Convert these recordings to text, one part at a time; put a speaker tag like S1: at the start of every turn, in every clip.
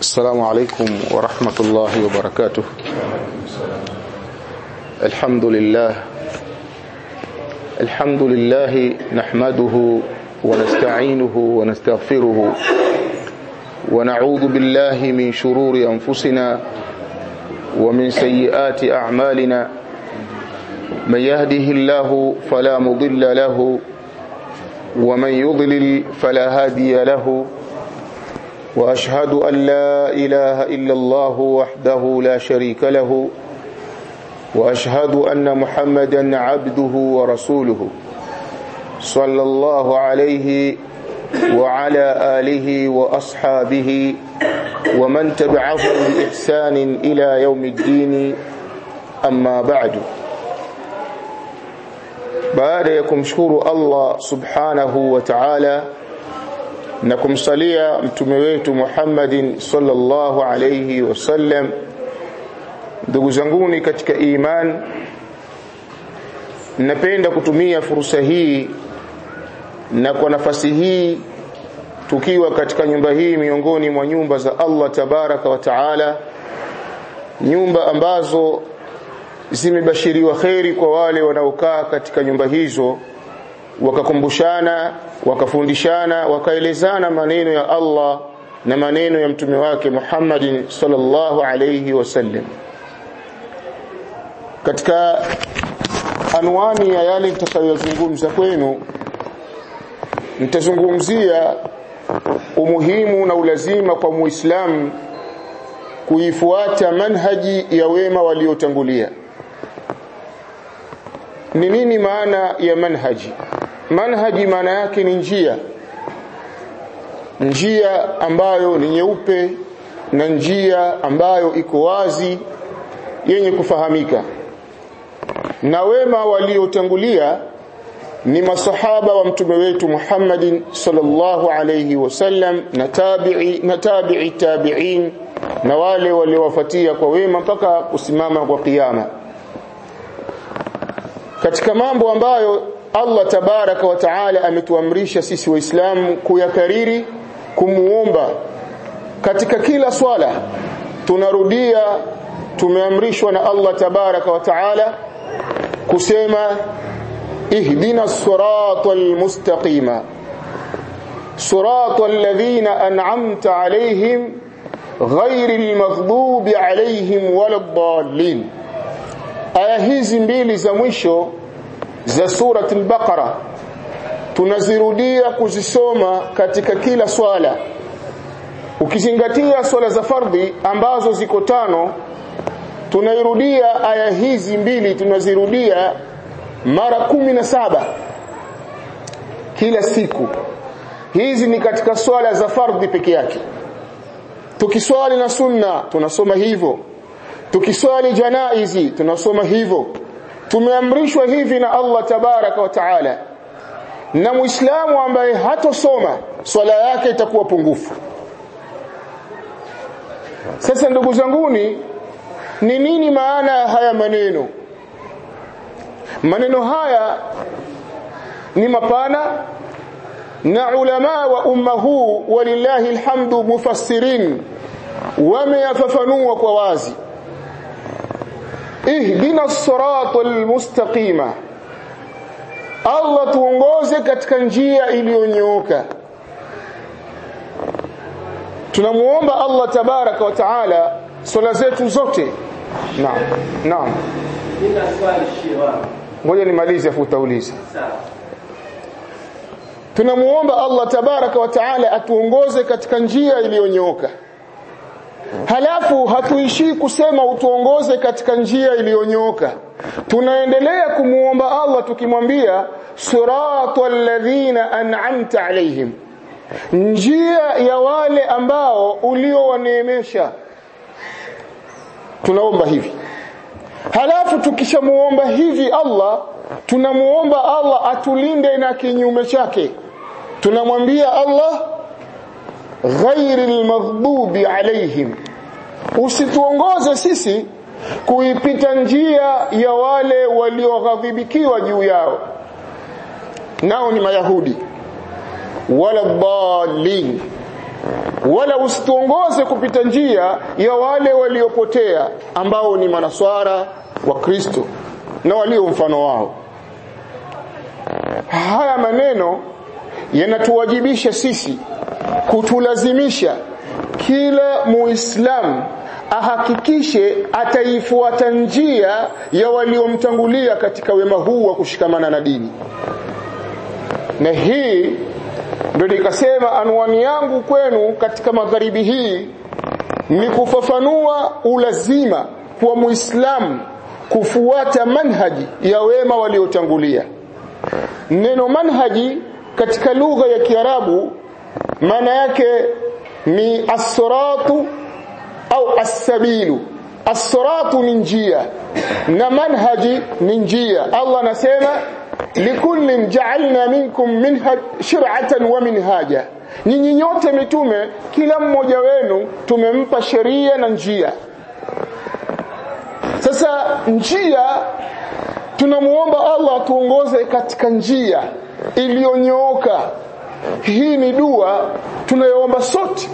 S1: السلام عليكم ورحمة الله وبركاته الحمد لله الحمد لله نحمده ونستعينه ونستغفره ونعوذ بالله من شرور أنفسنا ومن سيئات أعمالنا من يهده الله فلا مضل له ومن يضلل فلا هادي له واشهد ان لا اله الا الله وحده لا شريك له واشهد ان محمدا عبده ورسوله صلى الله عليه وعلى اله واصحابه ومن تبعهم باحسان الى يوم الدين اما بعد baada ya kumshukuru Allah subhanahu wa ta'ala na kumsalia mtume wetu Muhammadin sallallahu alayhi wasallam ndugu zanguni katika iman napenda kutumia fursa hii na kwa nafasi hii tukiwa katika nyumba hii miongoni mwa nyumba za Allah tabaraka wa taala nyumba ambazo zimebashiriwa kheri kwa wale wanaokaa katika nyumba hizo wakakumbushana wakafundishana wakaelezana maneno ya Allah na maneno ya mtume wake Muhammadin sallallahu alayhi wasallam katika anwani ya yale nitakayozungumza kwenu nitazungumzia umuhimu na ulazima kwa muislamu kuifuata manhaji ya wema waliotangulia ni nini maana ya manhaji manhaji maana yake ni njia njia ambayo ni nyeupe na njia ambayo iko wazi yenye kufahamika na wema waliotangulia ni masahaba wa mtume wetu Muhammadin sallallahu alayhi wasallam na tabi'i na tabi'i tabi'in na wale waliowafuatia kwa wema mpaka kusimama kwa kiyama katika mambo ambayo Allah tabaraka wa taala ametuamrisha sisi waislamu kuyakariri kumuomba katika kila swala tunarudia tumeamrishwa na Allah tabaraka wa taala kusema ihdina siratal mustaqima siratal ladhina an'amta alayhim ghairil maghdubi alayhim waladdallin aya hizi mbili za mwisho za surat al-Baqara tunazirudia kuzisoma katika kila swala ukizingatia swala za fardhi ambazo ziko tano tunairudia aya hizi mbili tunazirudia mara kumi na saba kila siku hizi ni katika swala za fardhi peke yake tukiswali na sunna tunasoma hivyo tukiswali janaizi tunasoma hivyo tumeamrishwa hivi na Allah tabaraka wa taala na muislamu ambaye hatosoma swala yake itakuwa pungufu sasa ndugu zanguni ni nini maana ya haya maneno maneno haya ni mapana na ulama wa umma huu walillahi alhamdu mufassirin wameyafafanua kwa wazi ihdina siratal mustaqima Allah tuongoze katika njia iliyonyooka tunamuomba Allah tabaraka wa taala swala zetu zote naam naam
S2: nina swali shiwa
S1: ngoja nimalize afu utauliza
S2: sawa
S1: tunamuomba Allah tabaraka wa taala atuongoze katika njia iliyonyooka halafu hatuishii kusema utuongoze katika njia iliyonyooka tunaendelea kumuomba Allah tukimwambia siratal ladhina an'amta alaihim njia ya wale ambao uliowaneemesha tunaomba hivi halafu tukishamuomba hivi Allah tunamuomba Allah atulinde na kinyume chake tunamwambia Allah ghairil maghdubi alaihim usituongoze sisi kuipita njia ya wale walioghadhibikiwa juu yao nao ni mayahudi wala dhalin wala usituongoze kupita njia ya wale waliopotea ambao ni manaswara wa Kristo na walio mfano wao haya maneno yanatuwajibisha sisi kutulazimisha kila muislamu ahakikishe ataifuata njia ya waliomtangulia katika wema huu wa kushikamana na dini na hii ndio nikasema anwani yangu kwenu katika magharibi hii ni kufafanua ulazima kwa muislamu kufuata manhaji ya wema waliotangulia neno manhaji katika lugha ya Kiarabu maana yake ni as-siratu au as-sabilu as-siratu ni njia na manhaji ni njia Allah anasema likullin ja'alna minkum minhaj shir'atan wa minhaja nyinyi nyote mitume kila mmoja wenu tumempa sheria na njia sasa njia tunamuomba Allah tuongoze katika njia iliyonyooka hii ni dua tunayoomba sote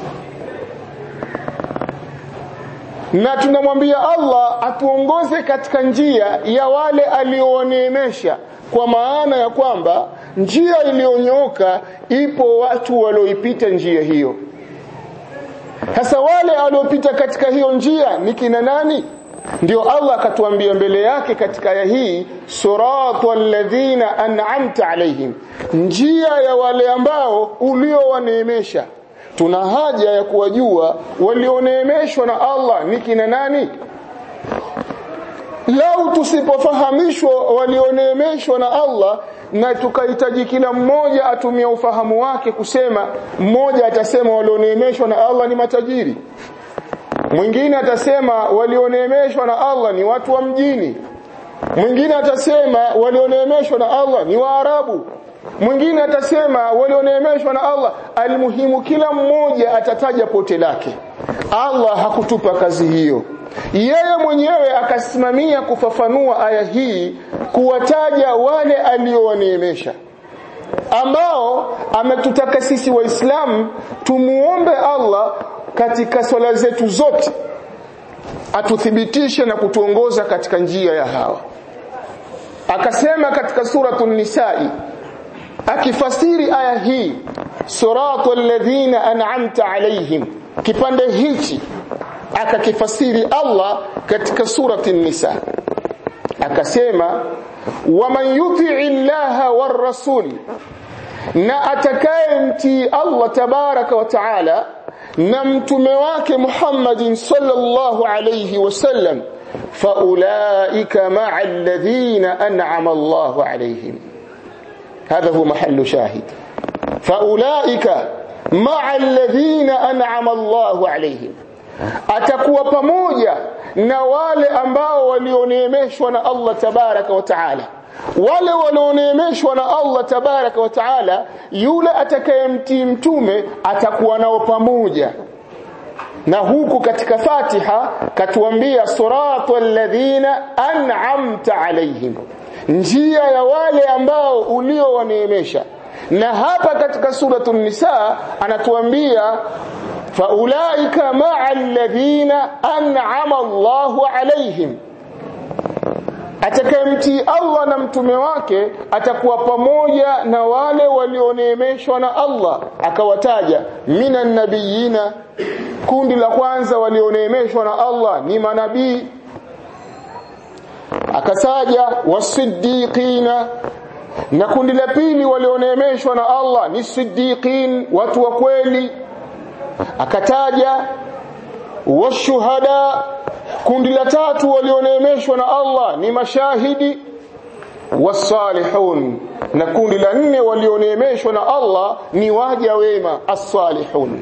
S1: na tunamwambia Allah atuongoze katika njia ya wale aliowaneemesha kwa maana ya kwamba njia iliyonyooka ipo watu walioipita njia hiyo sasa wale waliopita katika hiyo njia ni kina nani ndio Allah akatuambia mbele yake katika aya hii siratal ladhina an'amta alaihim njia ya wale ambao uliowaneemesha tuna haja ya kuwajua walioneemeshwa na Allah ni kina nani lau tusipofahamishwa walioneemeshwa na Allah na tukahitaji kila mmoja atumia ufahamu wake kusema mmoja atasema walioneemeshwa na Allah ni matajiri mwingine atasema walioneemeshwa na Allah ni watu wa mjini mwingine atasema walioneemeshwa na Allah ni waarabu mwingine atasema walioneemeshwa na Allah almuhimu kila mmoja atataja pote lake Allah hakutupa kazi hiyo yeye mwenyewe akasimamia kufafanua aya hii kuwataja wale aliowaneemesha ambao ametutaka sisi waislamu tumuombe Allah katika swala zetu zote atuthibitishe na kutuongoza katika njia ya hawa akasema katika suratul nisai akifasiri aya hii siratal ladhina an'amta alaihim kipande hichi akakifasiri Allah katika surati nisa akasema waman yuti'i llaha war rasul na atakayemtii Allah tabaraka wa taala na mtume wake Muhammadin sallallahu alayhi wasallam faulaika ma'a alladhina an'ama Allahu alayhim هذا هو محل شاهد فاولئك مع الذين انعم الله عليهم atakuwa pamoja na wale ambao walioneemeshwa na Allah tabaraka wa taala wale walioneemeshwa na Allah tabaraka wa taala yule atakayemtii mtume atakuwa nao pamoja na huku katika Fatiha katuambia siratal ladhina an'amta alaihim njia ya wale ambao uliowaneemesha na hapa katika suratul nisa anatuambia faulaika ma'a alladhina an'ama Allahu alaihim atakayemtii Allah na mtume wake atakuwa pamoja na wale walioneemeshwa na Allah akawataja minan nabiyina kundi la kwanza walioneemeshwa na Allah ni manabii akasaja wasiddiqina na kundi la pili walioneemeshwa na Allah ni siddiqin watu wa kweli akataja washuhada kundi la tatu walioneemeshwa na Allah ni mashahidi wasalihun na kundi la nne walioneemeshwa na Allah ni waja wema as-salihun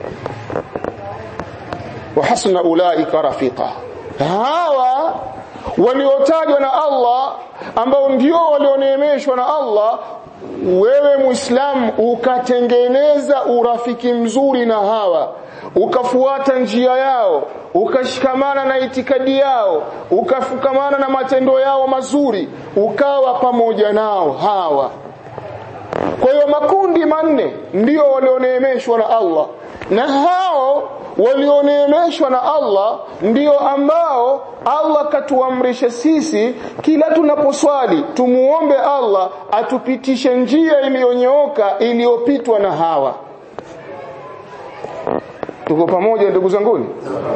S1: wa hasuna ulaika rafiqa hawa waliotajwa na Allah ambao ndio walioneemeshwa na Allah wewe muislamu ukatengeneza urafiki mzuri na hawa ukafuata njia yao ukashikamana na itikadi yao ukafukamana na matendo yao mazuri ukawa pamoja nao hawa kwa hiyo makundi manne ndio walioneemeshwa na Allah na hao walioneemeshwa na Allah ndio ambao Allah katuamrisha sisi kila tunaposwali tumuombe Allah atupitishe njia iliyonyooka iliyopitwa na hawa tuko pamoja ndugu zanguni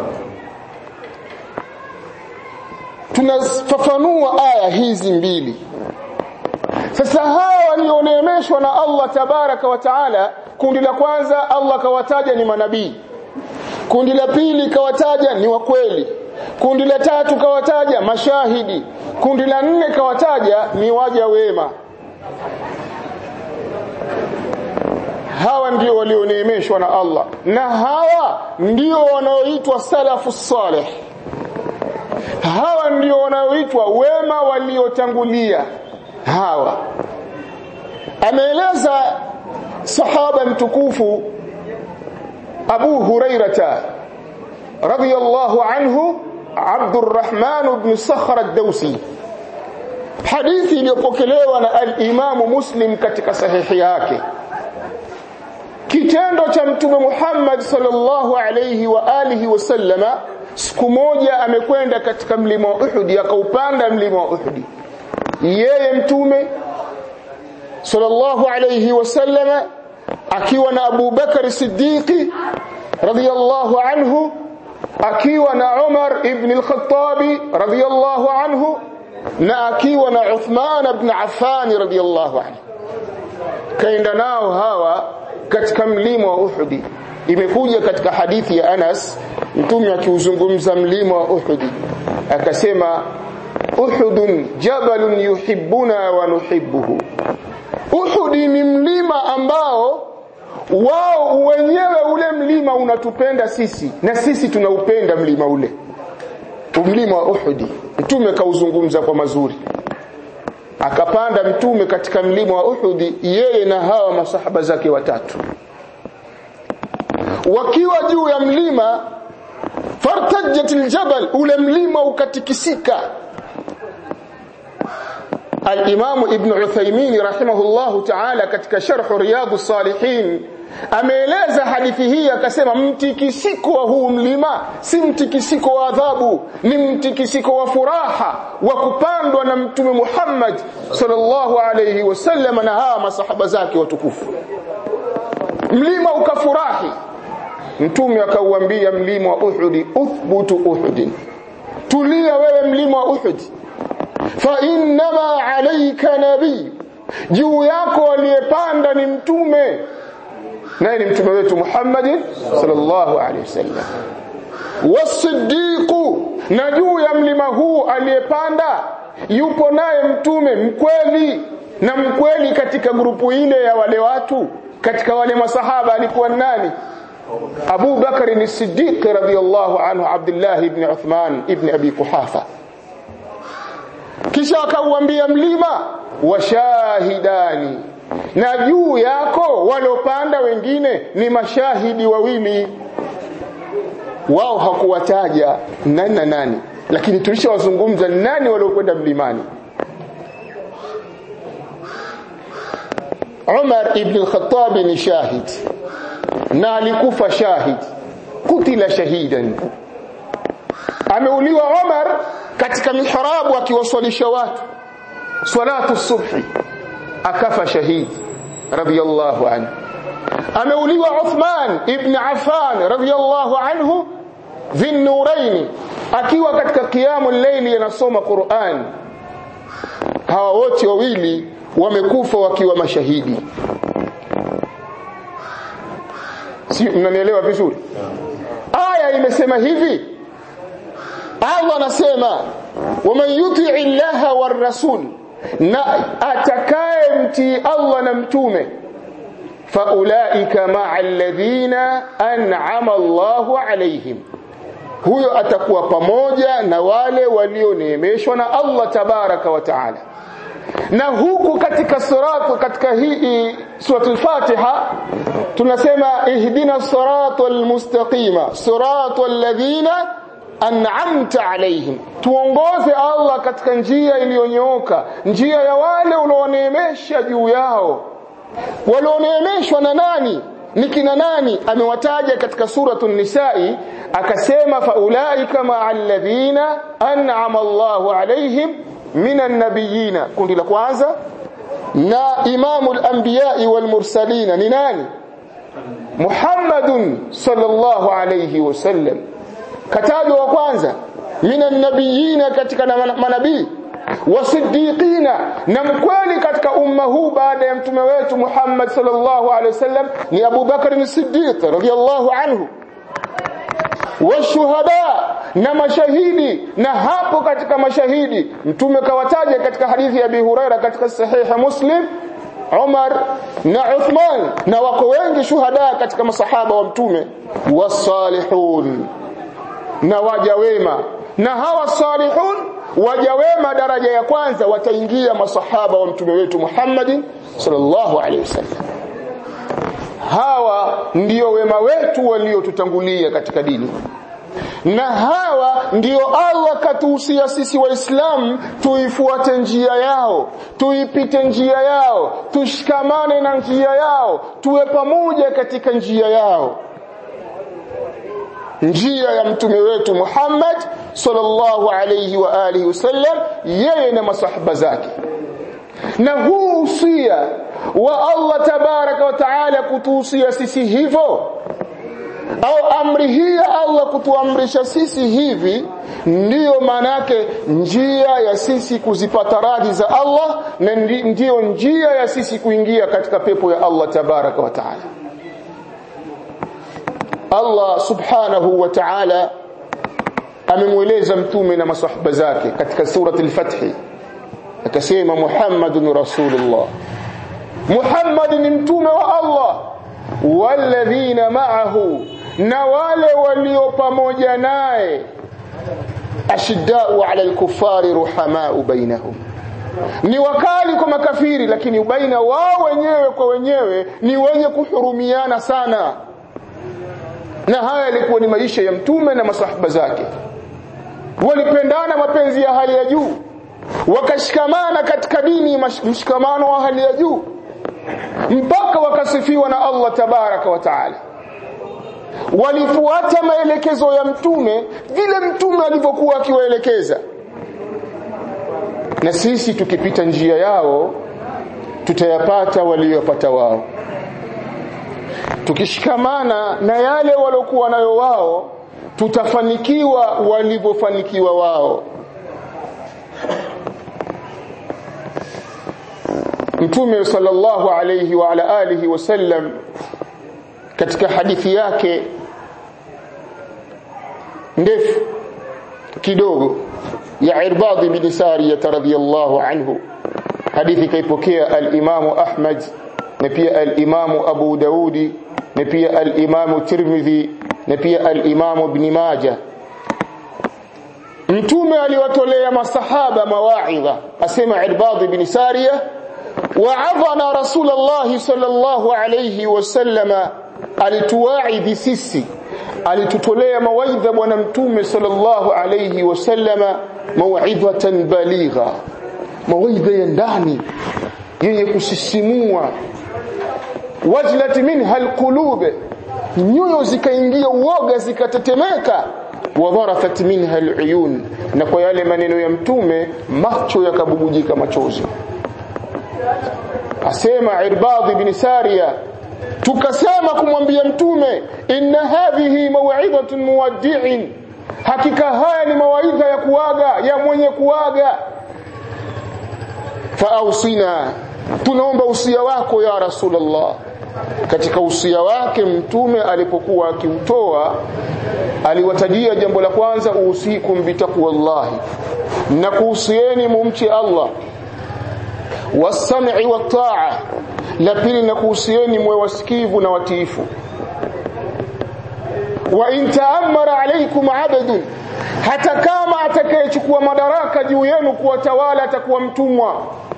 S1: tunafafanua aya hizi mbili sasa hawa walioneemeshwa na Allah tabaraka wa taala kundi la kwanza Allah kawataja ni manabii kundi la pili kawataja ni wakweli kundi la tatu kawataja mashahidi kundi la nne kawataja ni waja wema hawa ndio walioneemeshwa na Allah na hawa ndio wanaoitwa salafu salih hawa ndio wanaoitwa wema waliotangulia hawa ameeleza sahaba mtukufu Abu Hurairata radiyallahu anhu Abdurrahman ibn Sakhr ad-Dawsi hadithi iliyopokelewa na al-Imam Muslim katika sahihi yake kitendo cha mtume Muhammad sallallahu alayhi wa alihi wasallama siku moja amekwenda katika mlima wa Uhud akaupanda mlima wa Uhud yeye mtume sallallahu alayhi wasallama akiwa na Abu Bakar Siddiqi radiyallahu anhu akiwa na Umar ibn al-Khattabi radiyallahu anhu na akiwa na Uthman ibn Affan radiyallahu anhu kaenda nao hawa katika mlima wa Uhud imekuja katika hadithi ya Anas mtume akiuzungumza mlima wa Uhud akasema Uhudun jabalun yuhibbuna wa nuhibbuhu Uhud ni mlima ambao wao wenyewe ule mlima unatupenda sisi na sisi tunaupenda mlima ule mlima wa Uhud mtume kauzungumza kwa mazuri akapanda mtume katika mlima wa Uhud yeye na hawa masahaba zake watatu wakiwa juu ya mlima fartajat aljabal ule mlima ukatikisika al-Imam Ibn Uthaymeen rahimahullahu ta'ala katika sharh Riyadh salihin ameeleza hadithi hii akasema mtikisiko wa huu mlima si mtikisiko wa adhabu ni mtikisiko wa furaha wa kupandwa na mtume Muhammad sallallahu alayhi wasallam na hawa masahaba zake watukufu mlima ukafurahi mtume akauambia mlima wa Uhud uthbutu Uhud tulia wewe mlima wa Uhud fa innama alayka nabii juu yako aliyepanda ni mtume naye ni mtume wetu Muhammad sallallahu alaihi wasallam wasiddiqu na juu ya mlima huu aliyepanda yupo naye mtume mkweli na mkweli katika grupu ile ya wale watu katika wale masahaba alikuwa nani Abu Bakar ni Siddiq radhiyallahu anhu Abdullah ibn Uthman ibn Abi Kuhafa kisha akauambia mlima washahidani na juu yako waliopanda wengine ni mashahidi wawili wao hakuwataja nani na nani lakini tulishawazungumza nani waliokwenda mlimani Umar ibn al-Khattab ni shahid na alikufa shahid kutila shahidan ameuliwa Umar katika mihrabu akiwaswalisha watu salatu subhi akafa shahidi radiyallahu anhu ameuliwa Uthman ibn Affan radiyallahu anhu dhinnurain akiwa katika qiyamul layli yanasoma Qur'an hawa wote wawili wamekufa wakiwa mashahidi si mnanielewa vizuri aya imesema hivi Allah anasema waman yuti'i llaha war rasul na atakaye mtii Allah na mtume faulaika ma'a alladhina an'ama Allahu alayhim huyo atakuwa pamoja na wale walioneemeshwa na Allah tabaraka wa taala na huku katika suratu katika hii suratul Fatiha tunasema ihdina siratal mustaqima siratal ladhina an'amta alaihim tuongoze Allah katika njia iliyonyooka njia ya wale ulioneemesha juu yao walioneemeshwa na nani ni kina nani amewataja katika suratu nisai akasema faulaika maa alladhina an'ama Allahu alaihim minan nabiyina kundi la kwanza na imamu al-anbiya'i wal mursalina ni nani Muhammadun sallallahu alayhi wasallam katajwa wa kwanza minan nabiyina katika manabii wasiddiqina na mkweli katika umma huu baada ya mtume wetu Muhammad sallallahu alaihi wasallam ni Abu Bakar as-Siddiq radhiyallahu anhu washuhada na mashahidi na hapo katika mashahidi mtume kawataja katika hadithi ya Abi Huraira katika sahiha Muslim Umar na Uthman na wako wengi shuhada katika masahaba wa mtume wasalihun na waja wema na hawa salihun waja wema daraja ya kwanza wataingia masahaba wa mtume wetu Muhammad sallallahu alaihi wasallam hawa ndio wema wetu waliotutangulia katika dini na hawa ndio Allah katuhusia sisi waislamu tuifuate njia yao tuipite njia yao tushikamane na njia yao tuwe pamoja katika njia yao njia ya mtume wetu Muhammad sallallahu alayhi wa alihi wasallam yeye na masahaba zake na huu usia wa Allah tabaraka wa taala kutuhusia sisi hivyo au amri hii ya Allah kutuamrisha sisi hivi ndiyo manake njia ya sisi kuzipata radhi za Allah na ndiyo njia ya sisi kuingia katika pepo ya Allah tabaraka wa taala Allah subhanahu wa ta'ala amemweleza mtume na masahaba zake katika surati al-Fath akasema Muhammadun Rasulullah Muhammad ni mtume wa Allah walladhina ma'ahu na wale walio pamoja naye ashiddau ala al-kuffari ruhamau bainahum ni wakali kwa makafiri lakini baina wao wenyewe kwa wenyewe ni wenye kuhurumiana sana na haya yalikuwa ni maisha ya mtume na masahaba zake walipendana mapenzi ya hali ya juu wakashikamana katika dini mshikamano wa hali ya juu mpaka wakasifiwa na Allah tabaraka wa taala walifuata maelekezo ya mtume vile mtume alivyokuwa akiwaelekeza na sisi tukipita njia yao tutayapata waliyopata wao tukishikamana na yale waliokuwa nayo wao tutafanikiwa walivyofanikiwa wao Mtume sallallahu alayhi wa ala alihi wasallam katika hadithi yake ndefu kidogo ya Irbad bin Sariyah radhiyallahu anhu hadithi kaipokea al-Imam Ahmad na pia al-Imam Abu Daudi na pia al-Imam Tirmidhi na pia al-Imam Ibn Majah Mtume aliwatolea masahaba mawaidha asema Irbad bin Sariyah wa'adhana Rasulullah sallallahu alayhi wasallama alituwaidhi sisi alitutolea mawaidha bwana mtume sallallahu alayhi wasallama mauidhatan baligha mawaidha ya ndani yenye kusisimua wajlat minha alqulub nyoyo zikaingia uoga zikatetemeka wadharafat minha aluyun na kwa yale maneno ya mtume macho yakabubujika machozi asema irbad ibn sariya tukasema kumwambia mtume inna hadhihi maw'idhatun muwaddi'in hakika haya ni mawaidha ya kuaga ya mwenye kuaga faausina tunaomba usia wako ya rasulullah katika usia wake mtume alipokuwa akiutoa aliwatajia jambo la kwanza usikum bitaqwallahi na kuhusieni mumche Allah wasam'i wat-ta'a la pili na kuhusieni mwe wasikivu na watiifu wa in ta'ammara alaykum 'abdun hata kama atakayechukua madaraka juu yenu kuwatawala atakuwa mtumwa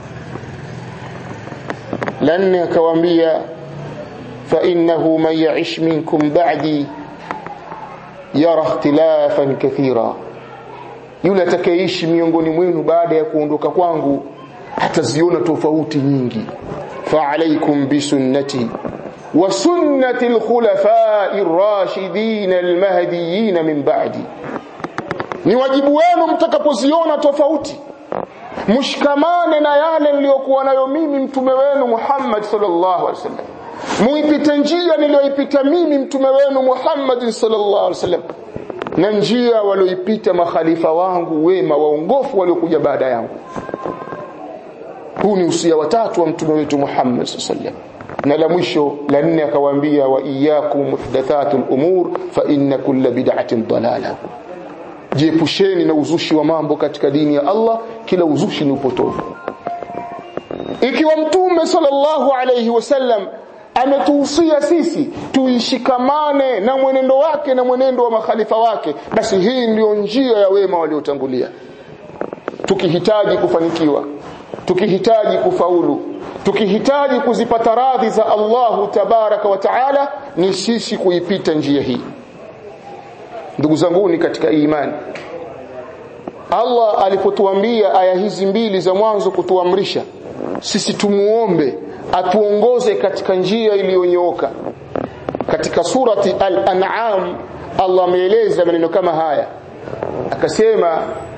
S1: la nne akawaambia fa innahu man ya'ish minkum ba'di yara ikhtilafan kathira yule atakayeishi miongoni mwenu baada ya kuondoka kwangu ataziona tofauti nyingi fa alaikum bisunnati wa sunnati alkhulafai ar-rashidin al-mahdiyyin min ba'di ni wajibu wenu mtakapoziona tofauti mshikamane na yale niliyokuwa nayo mimi mtume wenu Muhammad sallallahu alaihi wasallam muipite njia niliyoipita mimi mtume wenu Muhammad sallallahu alaihi wasallam na njia walioipita makhalifa wangu wema waongofu waliokuja baada yangu huu ni usia watatu wa mtume wetu Muhammad sallallahu alaihi wasallam na la mwisho la nne akawaambia wa iyyakum muhdathatul umur fa inna kulla bid'atin dalala jiepusheni na uzushi wa mambo katika dini ya Allah kila uzushi ni upotovu ikiwa mtume sallallahu alayhi wasallam ametuhusia sisi tuishikamane na mwenendo wake na mwenendo wa makhalifa wake basi hii ndiyo njia ya wema waliotangulia tukihitaji kufanikiwa tukihitaji kufaulu tukihitaji kuzipata radhi za Allahu tabaraka wa taala ni sisi kuipita njia hii ndugu zanguni katika imani Allah alipotuambia aya hizi mbili za mwanzo kutuamrisha sisi tumuombe atuongoze katika njia iliyonyooka katika surati al-an'am Allah ameeleza maneno kama haya akasema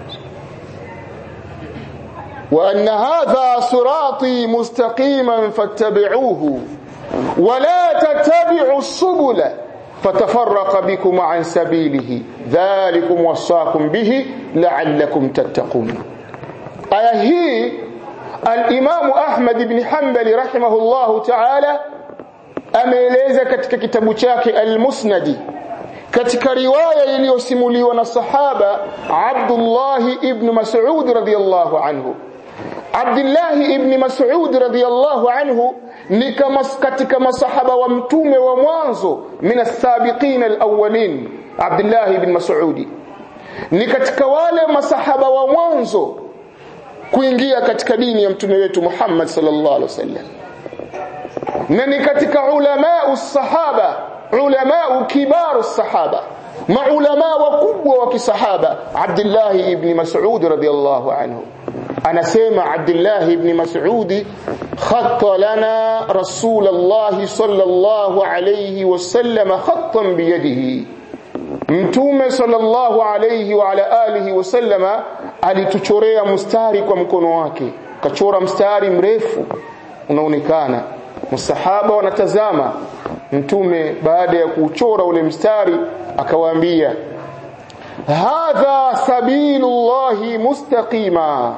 S1: wa anna hadha sirati mustaqiman fattabi'uhu wa la tattabi'u subula فتفرق بكم عن سبيله ذلكم وصاكم به لعلكم تتقون آية هي الإمام أحمد بن حنبل رحمه الله تعالى ameeleza katika kitabu chake al-Musnadi katika riwaya iliyosimuliwa na sahaba Abdullah ibn Mas'ud radhiyallahu anhu Abdullah ibn Mas'ud radhiyallahu anhu ni kama katika masahaba wa mtume wa mwanzo min as-sabiqin al-awwalin Abdullah ibn Mas'ud ni katika wale masahaba wa mwanzo kuingia katika dini ya mtume wetu Muhammad sallallahu alaihi wasallam na ni katika ulama sahaba ulama kibaru sahaba maulama wakubwa wa kisahaba Abdullah ibn Mas'ud radhiyallahu anhu anasema Abdullah ibn Mas'ud khatta lana Rasulullah sallallahu alayhi wasallam khattan biyadihi Mtume sallallahu alayhi wa ala alihi wasallama alituchorea mstari kwa mkono wake kachora mstari mrefu unaonekana masahaba wanatazama mtume baada ya kuchora ule mstari akawaambia hadha sabilullahi mustaqima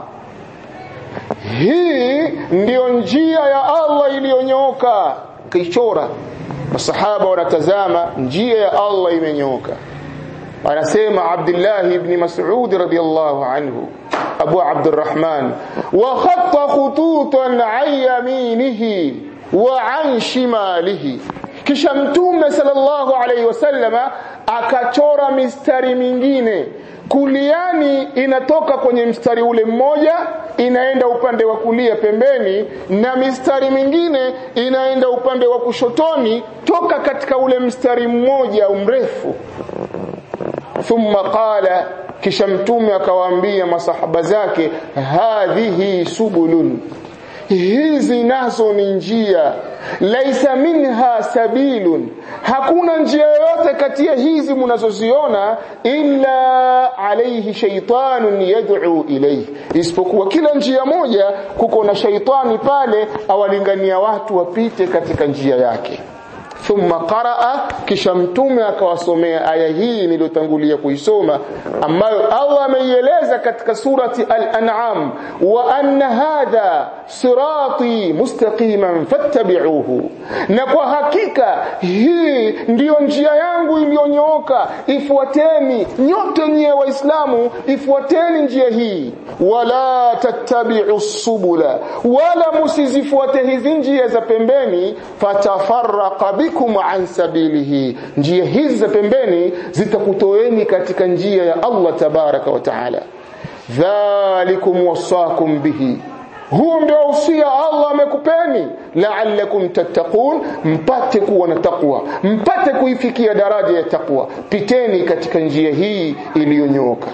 S1: hii ndiyo njia ya Allah iliyonyooka kaichora masahaba wanatazama njia ya Allah imenyooka anasema Abdullah ibn Mas'ud radiyallahu anhu Abu Abdurrahman wa khatta khututan an yaminihi wa an shimalihi kisha mtume sallallahu alaihi wasallama akachora mistari mingine kuliani inatoka kwenye mstari ule mmoja inaenda upande wa kulia pembeni na mistari mingine inaenda upande wa kushotoni toka katika ule mstari mmoja mrefu thumma qala kisha mtume akawaambia masahaba zake hadhihi subulun hizi nazo ni njia laisa minha sabilun hakuna njia yoyote kati ya hizi mnazoziona illa alayhi shaytanun yad'u ilayhi isipokuwa kila njia moja kuko na shaitani pale awalingania watu wapite katika njia yake thumma qaraa kisha mtume akawasomea aya hii niliyotangulia kuisoma ambayo Allah ameieleza katika surati al-an'am wa anna hadha sirati mustaqiman fattabi'uhu na kwa hakika hii ndiyo njia yangu iliyonyooka ifuateni nyote nyie waislamu ifuateni njia hii wala tattabi'u subula wala musizifuate hizi njia za pembeni fatafarraqa bikum an sabilihi njia hizi za pembeni zitakutoeni katika njia ya Allah tabaraka wa taala dhalikum wasakum bihi huu ndio usia Allah amekupeni la'allakum tattaqun mpate kuwa na takwa mpate kuifikia daraja ya takwa piteni katika njia hii iliyonyooka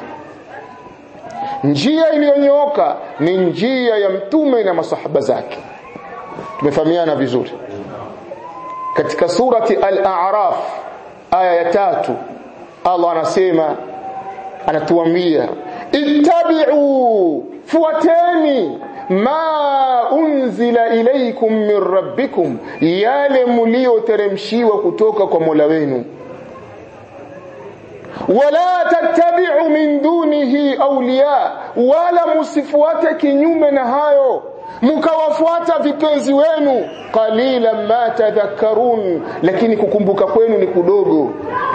S1: njia iliyonyooka ni njia ya mtume na masahaba zake tumefahamiana vizuri katika surati al-a'raf aya ya tatu Allah anasema anatuambia ittabi'u fuateni ma unzila ilaykum min rabbikum yale mlioteremshiwa kutoka kwa Mola wenu wala tattabi'u min dunihi awliya wala musifuate kinyume na hayo mkawafuata vipenzi wenu qalilan ma tadhakkarun lakini kukumbuka kwenu ni kudogo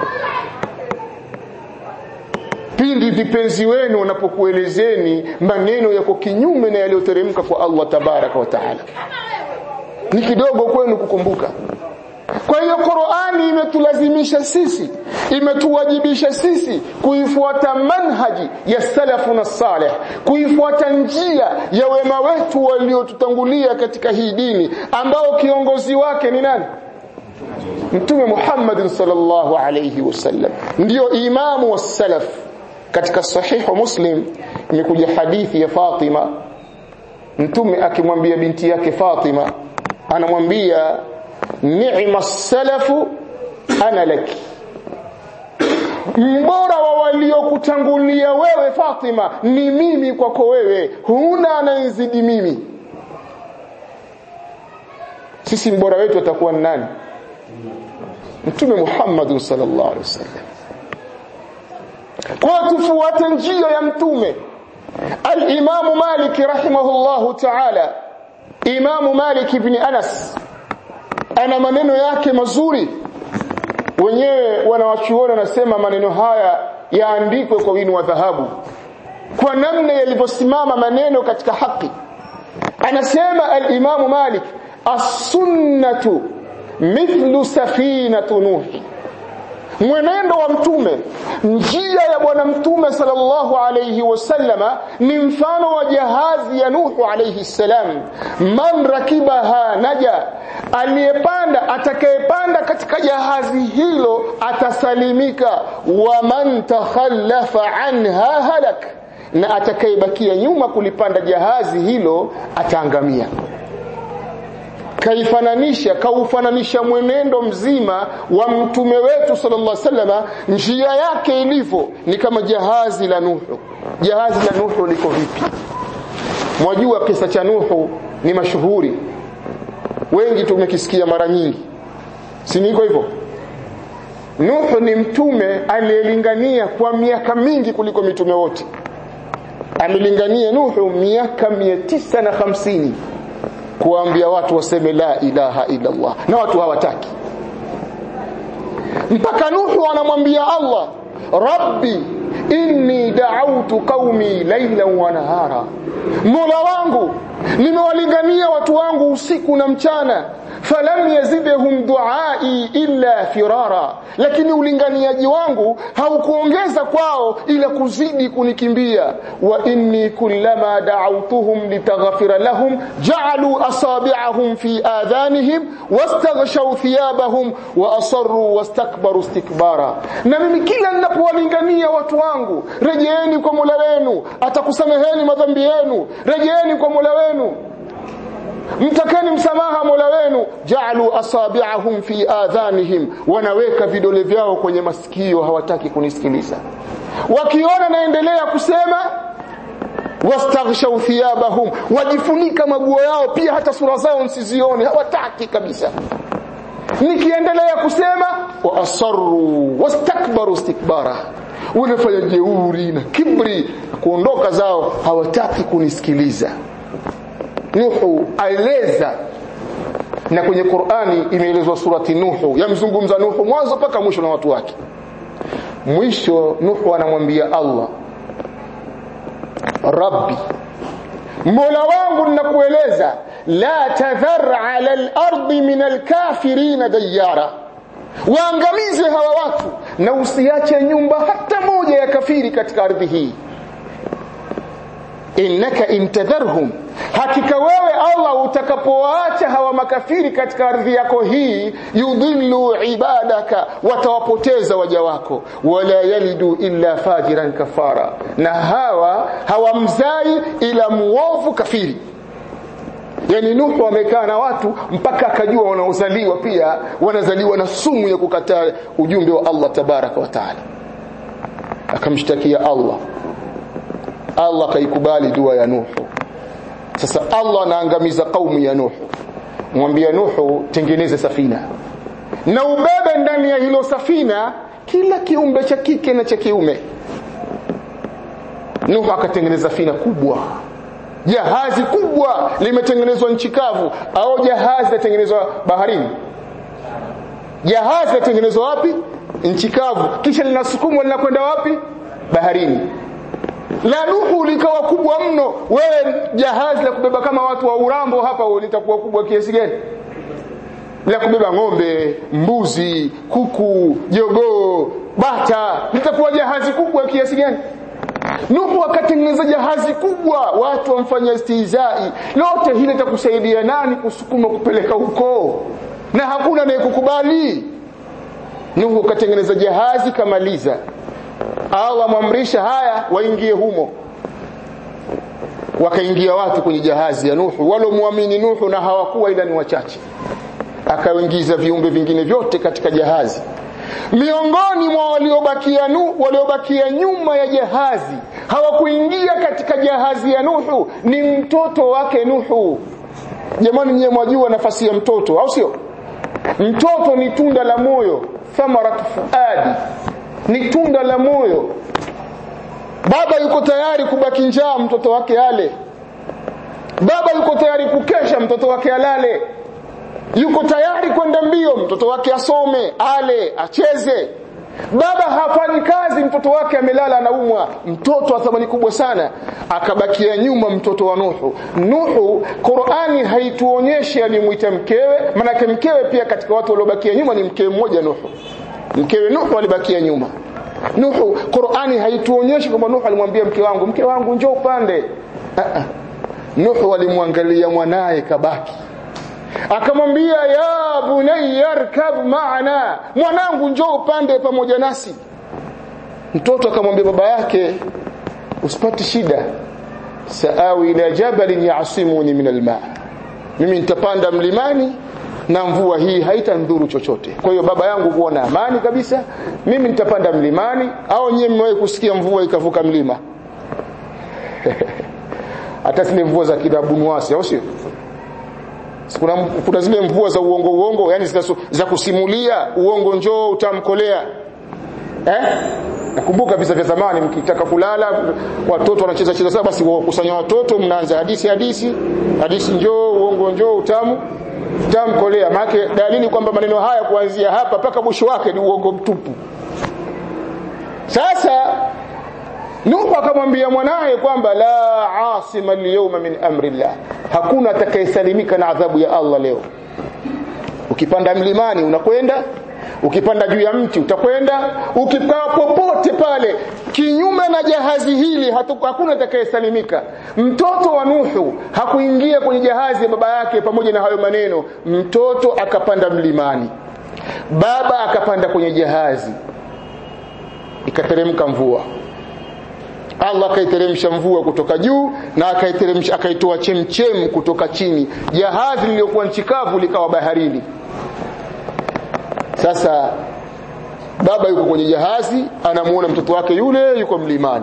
S1: pindi vipenzi wenu wanapokuelezeni maneno yako kinyume na yaliyoteremka kwa Allah tabaraka wa taala ni kidogo kwenu kukumbuka kwa hiyo Qur'ani imetulazimisha sisi imetuwajibisha sisi kuifuata manhaji ya salafuna salih kuifuata njia ya wema wetu waliotutangulia katika hii dini ambao kiongozi wake ni nani Mtume Muhammad sallallahu alayhi wasallam ndio imamu wa salaf katika sahihu Muslim imekuja hadithi ya Fatima Mtume akimwambia binti yake Fatima anamwambia ni'ma salafu ana laki mbora wa waliokutangulia wewe Fatima ni mimi kwako wewe huna anayezidi mimi sisi mbora wetu atakuwa ni nani mtume Muhammad sallallahu alaihi wasallam kwa tufuate njia ya mtume al-Imam Malik rahimahullahu ta'ala Imam Malik ibn Anas ana maneno yake mazuri wenyewe wanawachuoni wanasema maneno haya yaandikwe kwa wino wa dhahabu kwa namna yalivyosimama maneno katika haki anasema al-Imam Malik as-sunnatu mithlu safinatu nuhi mwenendo wa mtume njia ya bwana mtume sallallahu alayhi wasallama ni mfano wa jahazi ya nuhu alayhi salam man rakibaha naja aliyepanda atakayepanda katika jahazi hilo atasalimika wa man takhallafa anha halak na atakayebakia nyuma kulipanda jahazi hilo ataangamia kaifananisha kaufananisha mwenendo mzima wa mtume wetu sallallahu alaihi wasallam njia yake ilivyo ni kama jahazi la Nuhu jahazi la Nuhu liko vipi mwajua kisa cha Nuhu ni mashuhuri wengi tumekisikia mara nyingi si niko hivyo Nuhu ni mtume aliyelingania kwa miaka mingi kuliko mitume wote amelingania Nuhu miaka 950 kuambia watu waseme la ilaha illa Allah na watu hawataki mpaka Nuhu anamwambia Allah rabbi inni da'awtu qaumi laylan wa nahara Mola wangu nimewalingania watu wangu usiku na mchana falam yazidhum duai illa firara lakini ulinganiaji wangu haukuongeza kwao ila kuzidi kunikimbia wa inni kullama da'awtuhum litaghfira lahum ja'alu asabi'ahum fi adhanihim wastaghshaw thiyabahum wa asarru wastakbaru istikbara na mimi kila ninapowalingania watu wangu rejeeni kwa Mola wenu atakusameheni madhambi yenu rejeeni kwa Mola wenu mtakeni msamaha Mola wenu ja'alu asabi'ahum fi adhanihim wanaweka vidole vyao kwenye masikio hawataki kunisikiliza wakiona naendelea kusema wastaghshaw thiyabahum wajifunika maguo yao pia hata sura zao nsizione hawataki kabisa nikiendelea kusema wa asarru wastakbaru istikbara wanafanya jeuri na kibri kuondoka zao hawataki kunisikiliza Nuhu aeleza na kwenye Qur'ani imeelezwa surati Nuhu yamzungumza Nuhu mwanzo mpaka mwisho na watu wake mwisho Nuhu anamwambia Allah Rabbi Mola wangu ninakueleza la tadhar ala al-ardi min al-kafirin dayara waangamize hawa watu na usiache nyumba hata moja ya kafiri katika ardhi hii innaka intadharhum hakika wewe Allah utakapowaacha hawa makafiri katika ardhi yako hii yudhillu ibadaka watawapoteza waja wako wala yalidu illa fajiran kafara na hawa hawamzai ila muovu kafiri yani Nuhu amekaa na watu mpaka akajua wanaozaliwa pia wanazaliwa na sumu ya kukataa ujumbe wa Allah tabaraka wa taala akamshtakia Allah Allah kaikubali dua ya Nuhu sasa Allah anaangamiza kaumu ya Nuhu mwambia Nuhu tengeneze safina na ubebe ndani ya hilo safina kila kiumbe cha kike na cha kiume Nuhu akatengeneza safina kubwa jahazi kubwa limetengenezwa nchi kavu au jahazi latengenezwa baharini jahazi latengenezwa wapi nchi kavu kisha linasukumwa linakwenda wapi baharini la Nuhu likawa kubwa mno wewe jahazi la kubeba kama watu wa Urambo hapa litakuwa kubwa kiasi gani la kubeba ng'ombe mbuzi kuku jogoo bata litakuwa jahazi kubwa kiasi gani Nuhu akatengeneza jahazi kubwa watu wamfanya istihzai lote hili litakusaidia nani kusukuma kupeleka huko na hakuna anayekukubali Nuhu akatengeneza jahazi kamaliza Allah amwamrisha haya waingie humo wakaingia watu kwenye jahazi ya Nuhu walomwamini Nuhu na hawakuwa ila ni wachache akaingiza viumbe vingine vyote katika jahazi miongoni mwa waliobakia nu waliobakia nyuma ya jahazi hawakuingia katika jahazi ya Nuhu ni mtoto wake Nuhu jamani nyewe mwajua nafasi ya mtoto au sio mtoto ni tunda la moyo thamarat fuadi ni tunda la moyo baba yuko tayari kubaki njaa mtoto wake ale baba yuko tayari kukesha mtoto wake alale yuko tayari kwenda mbio mtoto wake asome ale acheze baba hafanyi kazi mtoto wake amelala anaumwa mtoto wa thamani kubwa sana akabakia nyuma mtoto wa Nuhu Nuhu Qur'ani haituonyeshi alimuita mkewe manake mkewe pia katika watu waliobakia nyuma ni mkewe mmoja Nuhu mkewe Nuhu alibakia nyuma Nuhu Qur'ani haituonyeshi kwamba Nuhu alimwambia mke wangu mke wangu njoo upande uh -uh. Nuhu alimwangalia mwanaye kabaki akamwambia ya bunayya arkab maana mwanangu njoo upande pamoja nasi mtoto akamwambia baba yake usipate shida saawi ila jabalin yasimuni min alma mimi nitapanda mlimani na mvua hii haitandhuru chochote kwa hiyo baba yangu kuwa na amani kabisa mimi nitapanda mlimani au nyie mmewahi kusikia mvua ikavuka mlima hata zile mvua za kidabunwasi au sio kuna, kuna zile mvua za uongo uongo yani za, za kusimulia uongo njoo utamkolea eh nakumbuka visa vya zamani mkitaka kulala watoto wanacheza cheza sasa basi wakusanya watoto mnaanza hadithi hadithi hadithi njoo uongo njoo utamu utamkolea maana dalili kwamba maneno haya kuanzia hapa mpaka mwisho wake ni uongo mtupu sasa Nuhu akamwambia mwanaye kwamba la asima al-yawma min amri Allah hakuna atakayesalimika na adhabu ya Allah leo ukipanda mlimani unakwenda ukipanda juu ya mti utakwenda ukikaa popote pale kinyume na jahazi hili hatu, hakuna atakayesalimika mtoto wa Nuhu hakuingia kwenye jahazi ya baba yake pamoja na hayo maneno mtoto akapanda mlimani baba akapanda kwenye jahazi ikateremka mvua Allah akaiteremsha mvua kutoka juu na akaiteremsha akaitoa chemchem kutoka chini jahazi lililokuwa nchi kavu likawa baharini sasa baba yuko kwenye jahazi anamuona mtoto wake yule yuko mlimani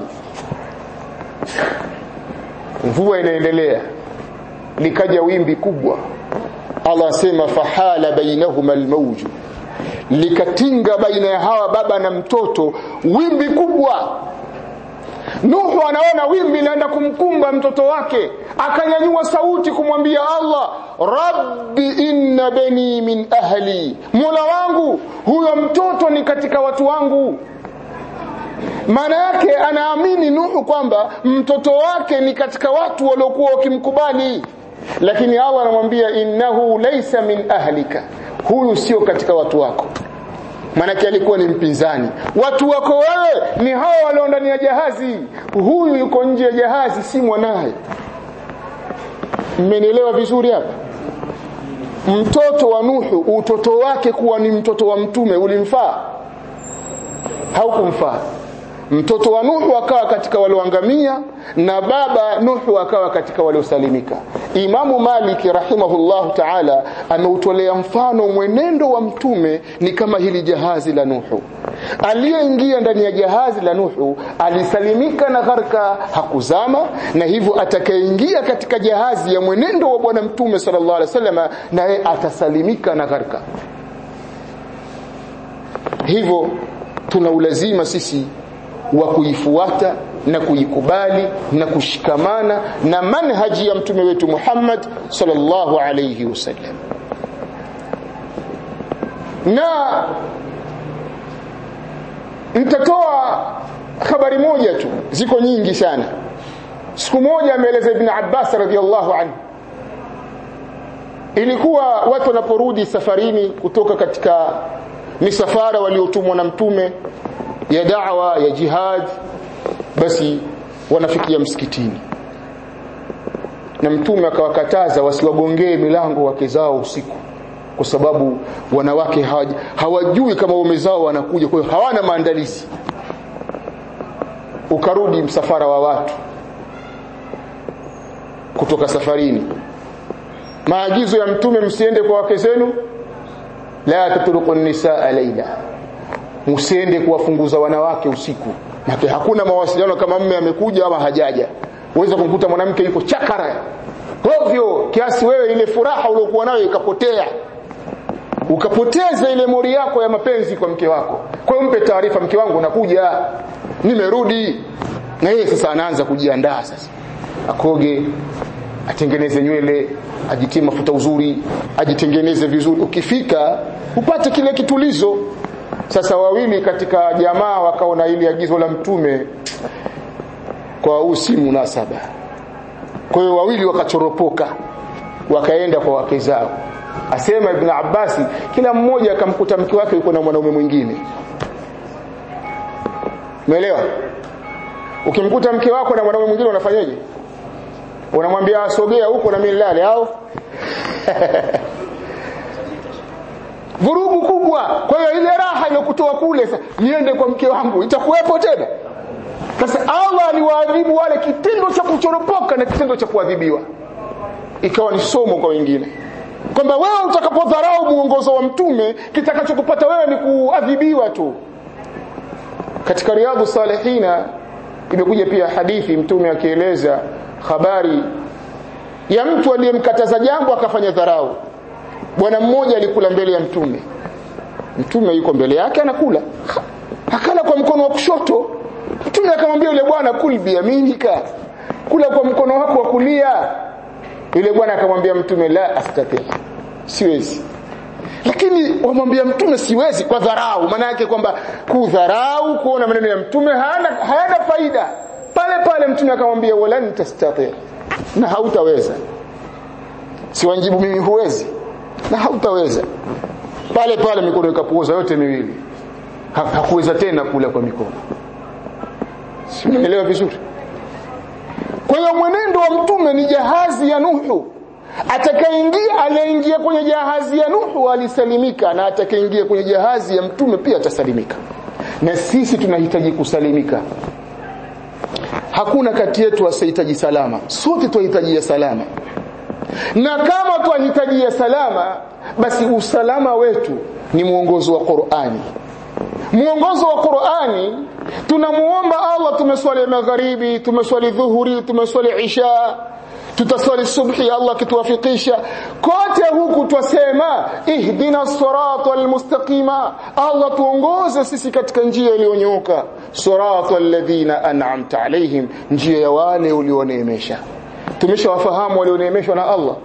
S1: mvua inaendelea likaja wimbi kubwa Allah asema fahala bainahuma almawju likatinga baina ya hawa baba na mtoto wimbi kubwa Nuhu anaona wimbi linaenda kumkumba mtoto wake akanyanyua sauti kumwambia Allah Rabbi inna bani min ahli Mola wangu huyo mtoto ni katika watu wangu maana yake anaamini Nuhu kwamba mtoto wake ni katika watu waliokuwa wakimkubali lakini Allah anamwambia innahu laysa min ahlika huyu sio katika watu wako maanake alikuwa ni mpinzani watu wako wewe ni hao walio ndani ya jahazi huyu yuko nje ya jahazi si mwanaye mmenielewa vizuri hapa mtoto wa Nuhu utoto wake kuwa ni mtoto wa mtume ulimfaa haukumfaa mtoto wa Nuhu akawa katika walioangamia na baba Nuhu akawa katika waliosalimika Imamu Maliki rahimahullahu ta'ala ameutolea mfano mwenendo wa mtume ni kama hili jahazi la Nuhu aliyeingia ndani ya jahazi la Nuhu alisalimika na gharka hakuzama na hivyo atakayeingia katika jahazi ya mwenendo wa bwana mtume sallallahu alaihi wasallam naye atasalimika na gharka hivyo tuna ulazima sisi wa kuifuata na kuikubali na kushikamana na manhaji ya mtume wetu Muhammad sallallahu alayhi wasallam na nitatoa habari moja tu ziko nyingi sana siku moja ameeleza ibn Abbas radhiallahu anhu ilikuwa watu wanaporudi safarini kutoka katika misafara waliotumwa na mtume ya da'wa ya jihad basi wanafikia msikitini na mtume akawakataza wasiwagongee milango wake zao usiku kwa sababu wanawake hawaj, hawajui kama waume zao wanakuja kwa hiyo hawana maandalizi ukarudi msafara wa watu kutoka safarini maagizo ya mtume msiende kwa wake zenu la tatruqu nisaa laila msiende kuwafunguza wanawake usiku na hakuna mawasiliano kama mme amekuja ama hajaja uweza kumkuta mwanamke yuko chakara ovyo kiasi wewe ile furaha uliokuwa nayo ikapotea ukapoteza ile mori yako ya mapenzi kwa mke wako kwa hiyo mpe taarifa mke wangu nakuja nimerudi na yeye sasa anaanza kujiandaa sasa akoge atengeneze nywele ajitie mafuta uzuri ajitengeneze vizuri ukifika upate kile kitulizo sasa wawili katika jamaa wakaona ili agizo la mtume kwa huu si munasaba kwa hiyo wawili wakachoropoka wakaenda kwa wake zao asema ibn Abbasi kila mmoja akamkuta mke wake yuko na mwanaume mwingine umeelewa ukimkuta mke wako na mwanaume mwingine unafanyaje unamwambia asogea huko na mimi nilale au vurugu kubwa kwa hiyo ile raha iliyokutoa kule sasa niende kwa mke wangu itakuwepo tena sasa Allah aliwaadhibu wale kitendo cha kuchoropoka na kitendo cha kuadhibiwa ikawa ni somo kwa wengine kwamba wewe utakapodharau muongozo wa mtume kitakachokupata wewe ni kuadhibiwa tu katika riadhu salihina imekuja pia hadithi mtume akieleza habari ya mtu aliyemkataza jambo akafanya dharau bwana mmoja alikula mbele ya mtume mtume yuko mbele yake anakula akala kwa mkono wa kushoto mtume akamwambia yule bwana kul biyaminika kula kwa mkono wako wa kulia yule bwana akamwambia mtume la astati siwezi lakini wamwambia mtume siwezi kwa dharau maana yake kwamba kudharau kuona maneno ya mtume hayana hayana faida pale pale mtume akamwambia wala tastati na hautaweza siwanjibu mimi huwezi na hautaweza pale pale mikono ikapuuza yote miwili ha, hakuweza tena kula kwa mikono si unaelewa vizuri kwa hiyo mwenendo wa mtume ni jahazi ya Nuhu atakayeingia aliyeingia kwenye jahazi ya Nuhu alisalimika na atakayeingia kwenye jahazi ya mtume pia atasalimika na sisi tunahitaji kusalimika hakuna kati yetu asihitaji salama sote tunahitaji salama na kama tunahitaji salama basi usalama wetu ni mwongozo wa Qur'ani mwongozo wa Qur'ani tunamuomba Allah tumeswali magharibi tumeswali dhuhuri tumeswali isha tutaswali subhi Allah kituwafikisha kote huku twasema ihdina sirata almustaqima Allah tuongoze sisi katika njia iliyonyooka sirata alladhina an'amta alaihim njia ya wale ulioneemesha tumeshawafahamu walioneemeshwa na Allah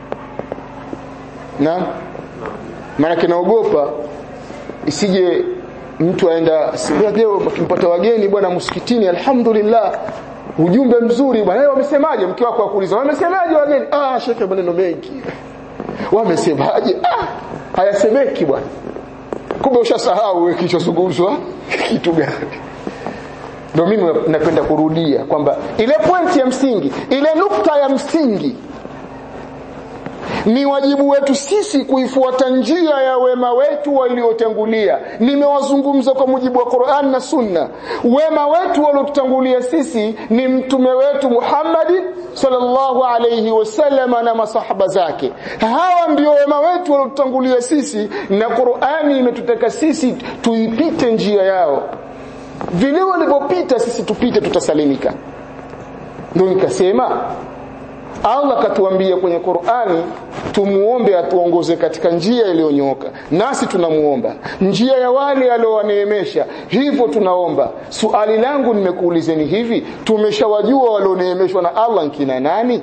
S1: na maana kinaogopa isije mtu aenda leo akimpata wageni bwana msikitini alhamdulillah ujumbe mzuri bwana leo wamesemaje mke wako akuuliza wamesemaje wageni ah shekhe maneno mengi wamesemaje ah hayasemeki bwana kumbe ushasahau kilichozungumzwa kitu gani ndio mimi napenda kurudia kwamba ile pointi ya msingi ile nukta ya msingi ni wajibu wetu sisi kuifuata njia ya wema wetu waliotangulia nimewazungumza kwa mujibu wa Qur'an na Sunna wema wetu waliotutangulia sisi ni mtume wetu Muhammad sallallahu alayhi wasallam na masahaba zake hawa ndio wema wetu waliotutangulia sisi na Qur'ani imetutaka sisi tuipite njia yao vile walivyopita sisi tupite tutasalimika ndio nikasema Allah katuambia kwenye Qur'ani tumuombe atuongoze katika njia iliyonyooka nasi tunamuomba njia ya wale aliowaneemesha hivyo tunaomba suali langu nimekuulizeni hivi tumeshawajua walioneemeshwa na Allah nkina nani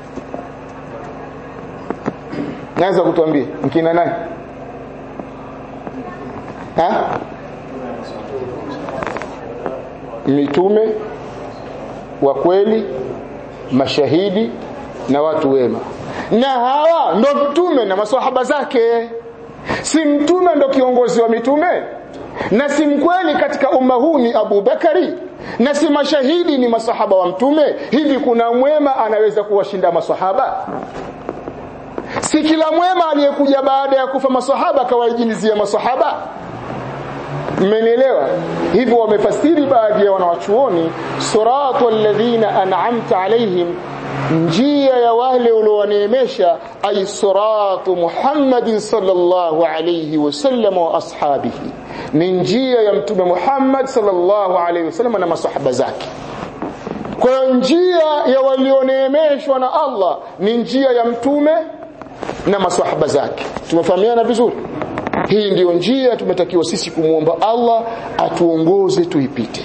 S1: naweza kutuambia nkina nani ha mitume wa kweli mashahidi na watu wema na hawa ndo mtume na maswahaba zake si mtume ndo kiongozi wa mitume na si mkweli katika umma huu ni Abu Bakari na si mashahidi ni masahaba wa mtume hivi kuna mwema anaweza kuwashinda masahaba si kila mwema aliyekuja baada ya kufa masahaba akawaijilizia masahaba mmenielewa hivyo wamefasiri baadhi ya wanawachuoni siratu alladhina an'amta alaihim njia ya wale uliowaneemesha ay siratu Muhammadin sallallahu alayhi wasallam wa ashabihi ni njia ya mtume Muhammad sallallahu alayhi wasallam na masahaba zake kwa njia ya walioneemeshwa na Allah ni njia ya mtume na masahaba zake tumefahamiana vizuri hii ndiyo njia tumetakiwa sisi kumwomba Allah atuongoze tuipite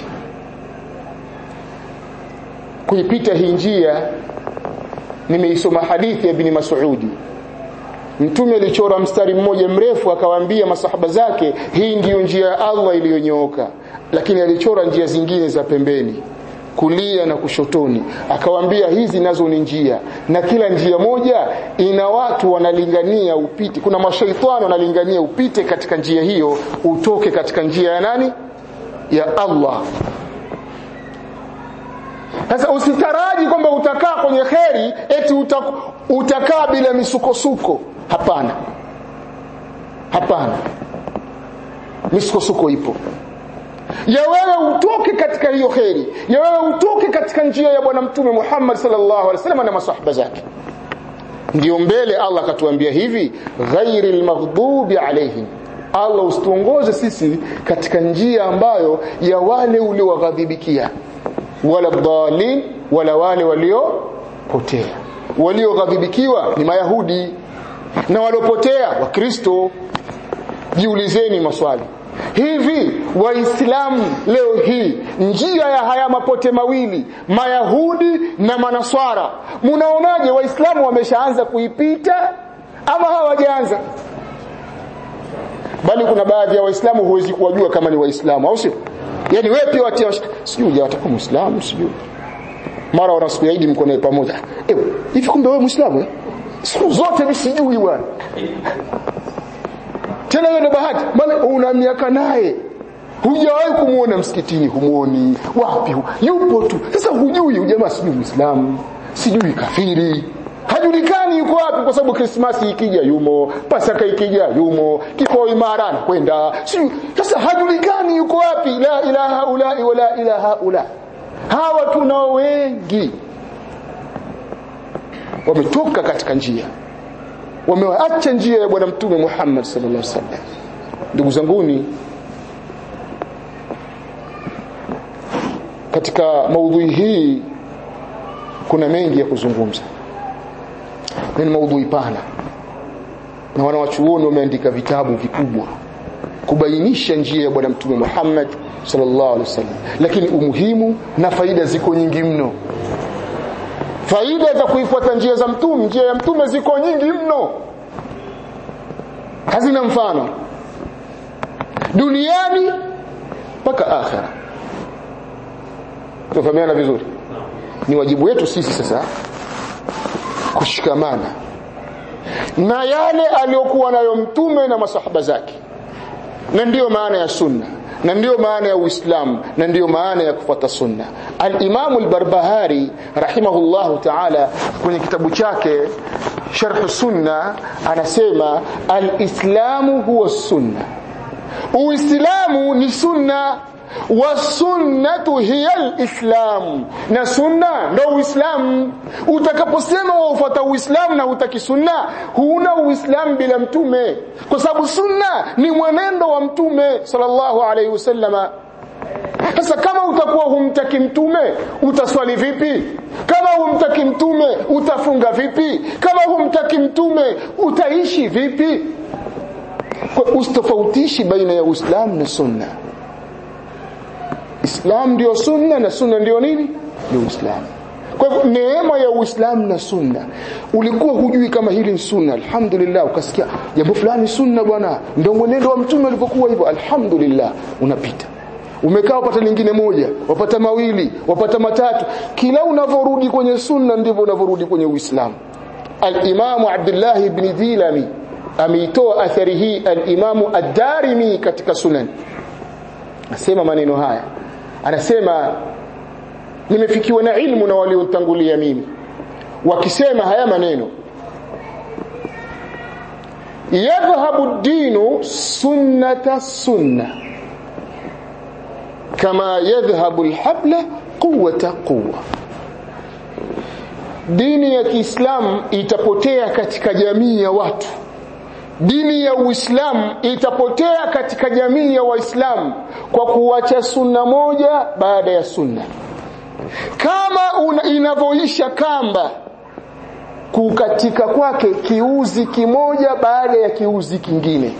S1: kuipita hii njia nimeisoma hadithi ya ibn Mas'udi mtume alichora mstari mmoja mrefu akawaambia masahaba zake hii ndiyo njia ya Allah iliyonyooka lakini alichora njia zingine za pembeni kulia na kushotoni akawaambia hizi nazo ni njia na kila njia moja ina watu wanalingania upite kuna mashaitani wanalingania upite katika njia hiyo utoke katika njia ya nani ya Allah sasa usitaraji kwamba utakaa kwenye kheri eti utak, utakaa bila misukosuko hapana hapana misukosuko ipo ya wewe utoke katika hiyo kheri ya wewe utoke katika njia ya bwana mtume Muhammad sallallahu alaihi wasallam na masahaba zake ndio mbele Allah akatuambia hivi ghairil maghdubi alaihim Allah usituongoze sisi katika njia ambayo ya wale uliowaghadhibikia wala dhalin wala wale waliopotea walioghadhibikiwa ni mayahudi na waliopotea wakristo jiulizeni maswali hivi waislamu leo hii njia ya haya mapote mawili mayahudi na manaswara mnaonaje waislamu wameshaanza kuipita ama hawajaanza bali kuna baadhi ya waislamu huwezi kuwajua kama ni waislamu au sio yani wewe pia watia sijui hujatakuwa muislamu sijui mara wana siku ya Eid mko naye pamoja ewe hivi kumbe wewe muislamu siku zote mimi sijui bwana tena hiyo ndo bahati maana una miaka naye hujawahi kumuona msikitini humuoni wapi yupo tu sasa hujui jamaa sijui muislamu sijui kafiri hajulikani yuko wapi kwa sababu krismasi ikija yumo pasaka ikija yumo kifo imara anakwenda sasa hajulikani yuko wapi la ilaha ula wala ilaha ula hawa tunao wengi wametoka katika njia wameacha njia ya bwana mtume Muhammad sallallahu alaihi wasallam ndugu zanguni katika maudhui hii kuna mengi ya kuzungumza ni maudhui pana na wanawachuoni wameandika vitabu vikubwa kubainisha njia ya bwana mtume Muhammad sallallahu alaihi wasallam lakini umuhimu na faida ziko nyingi mno faida za kuifuata njia za mtume njia ya mtume ziko nyingi mno hazina mfano duniani mpaka akhera tufahamiana vizuri ni wajibu wetu sisi sasa kushikamana na yale aliyokuwa nayo mtume na masahaba zake na ndiyo maana ya sunna na ndiyo maana ya uislamu na ndiyo maana ya kufuata sunna al-Imam al-Barbahari rahimahullahu ta'ala kwenye kitabu chake sharh sunna anasema alislamu huwa sunna uislamu ni sunna wasunnatu hiya alislam na sunna ndo uislamu utakaposema waufuata uislamu na hutaki sunna huna uislamu bila mtume kwa sababu sunna ni mwenendo wa mtume sallallahu alaihi wasallama sasa kama utakuwa humtaki mtume utaswali vipi kama humtaki mtume utafunga vipi kama humtaki mtume utaishi vipi kwa ustofautishi baina ya uislamu na sunna islam ndio sunna na sunna ndio nini ndio uislamu kwa hivyo neema ya uislamu na sunna ulikuwa hujui kama hili ni sunna alhamdulillah ukasikia jambo fulani sunna bwana ndio mwenendo wa mtume alipokuwa hivyo alhamdulillah unapita umekaa wapata lingine moja wapata mawili wapata matatu kila unavyorudi kwenye sunna ndivyo unavyorudi kwenye uislamu al-imamu abdullah ibn dhilami ameitoa athari hii al-imamu ad-darimi katika sunan asema maneno haya anasema nimefikiwa na ilmu na waliotangulia mimi wakisema haya maneno yadhhabu dinu sunnata sunna kama yadhhabu alhabla quwwata quwwa dini ya Kiislamu itapotea katika jamii ya watu dini ya Uislamu itapotea katika jamii ya Waislamu kwa kuacha sunna moja baada ya sunna kama inavyoisha kamba kukatika kwake kiuzi kimoja baada ya kiuzi kingine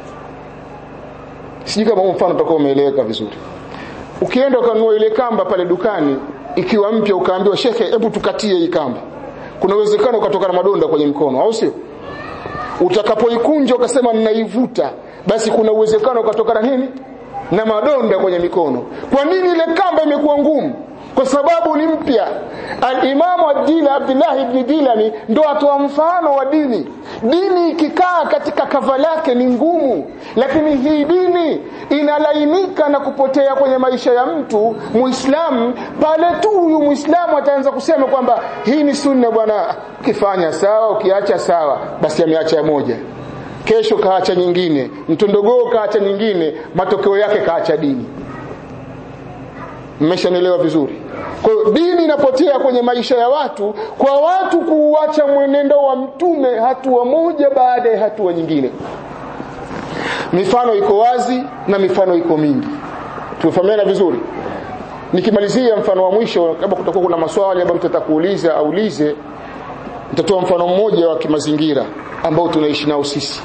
S1: sijui kama mfano utakuwa umeeleweka vizuri ukienda ukanunua ile kamba pale dukani ikiwa mpya ukaambiwa shekhe hebu tukatie hii kamba kuna uwezekano ukatoka na madonda kwenye mkono au sio utakapoikunja ukasema ninaivuta basi kuna uwezekano ukatoka na nini na madonda kwenye mikono kwa nini ile kamba imekuwa ngumu kwa sababu ni mpya al-Imamu ad-Dila Abdullah ibn Dilami ndo atoa mfano wa dini dini ikikaa katika kava lake ni ngumu lakini hii dini inalainika na kupotea kwenye maisha ya mtu muislamu pale tu huyu muislamu ataanza kusema kwamba hii ni sunna bwana ukifanya sawa ukiacha sawa basi ameacha moja kesho kaacha nyingine mtondogoo kaacha nyingine matokeo yake kaacha dini mmeshanielewa vizuri kwa hiyo dini inapotea kwenye maisha ya watu kwa watu kuuacha mwenendo wa mtume hatua moja baada ya hatua nyingine mifano iko wazi na mifano iko mingi tumefahamiana vizuri nikimalizia mfano wa mwisho kama kutakuwa kuna maswali ambayo mtu atakuuliza aulize nitatoa mfano mmoja wa kimazingira ambao tunaishi nao sisi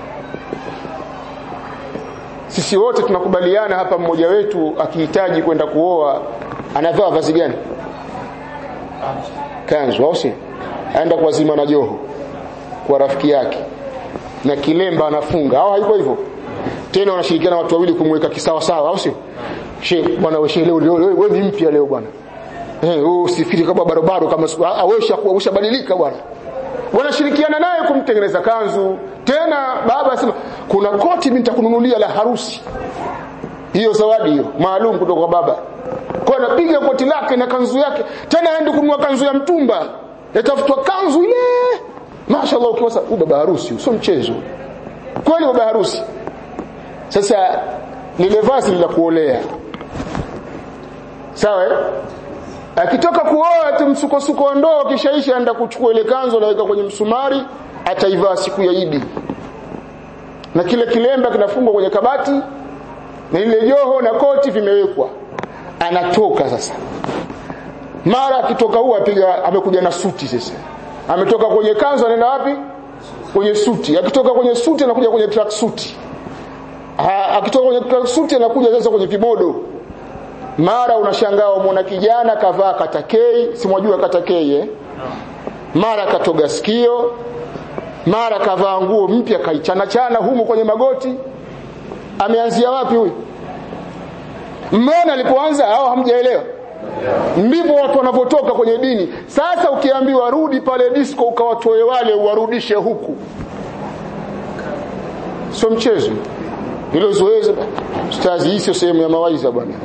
S1: sisi wote tunakubaliana hapa mmoja wetu akihitaji kwenda kuoa anavaa vazi gani kanzu au si aenda kuwazima na joho kwa rafiki yake na kilemba anafunga au haiko hivyo tena wanashirikiana watu wawili kumweka kisawa sawa au sio she bwana wewe leo wewe ni mpya leo bwana eh wewe usifikiri kama barabara kama awesha ushabadilika bwana wanashirikiana naye kumtengeneza kanzu tena baba asema kuna koti mimi nitakununulia la harusi hiyo zawadi hiyo maalum kutoka kwa baba kwa anapiga koti lake na kanzu yake tena aende kununua kanzu ya mtumba yatafutwa kanzu ile mashaallah ukiwasa huyu baba harusi sio mchezo kweli baba harusi sasa lile vazi la kuolea sawa akitoka kuoa tumsukosuko wa ndoa kishaisha aenda kuchukua ile kanzu anaweka kwenye msumari ataivaa siku ya Idi na kile kilemba kinafungwa kwenye kabati na ile joho na koti vimewekwa anatoka sasa mara akitoka huwa apiga amekuja na suti sasa ametoka kwenye kanzu anaenda wapi kwenye suti akitoka kwenye suti anakuja kwenye track suti akitoka kwenye track suti anakuja sasa kwenye kimodo mara unashangaa umeona kijana kavaa katakei simwajua katakei eh mara katoga sikio mara kavaa nguo mpya kaichana chana humu kwenye magoti ameanzia wapi huyu mmeona alipoanza au hamjaelewa ndivyo watu wanavyotoka kwenye dini sasa ukiambiwa rudi pale disco ukawatoe wale uwarudishe huku sio mchezo hilo zoezi ustazi hii sio sehemu ya mawaidha bwana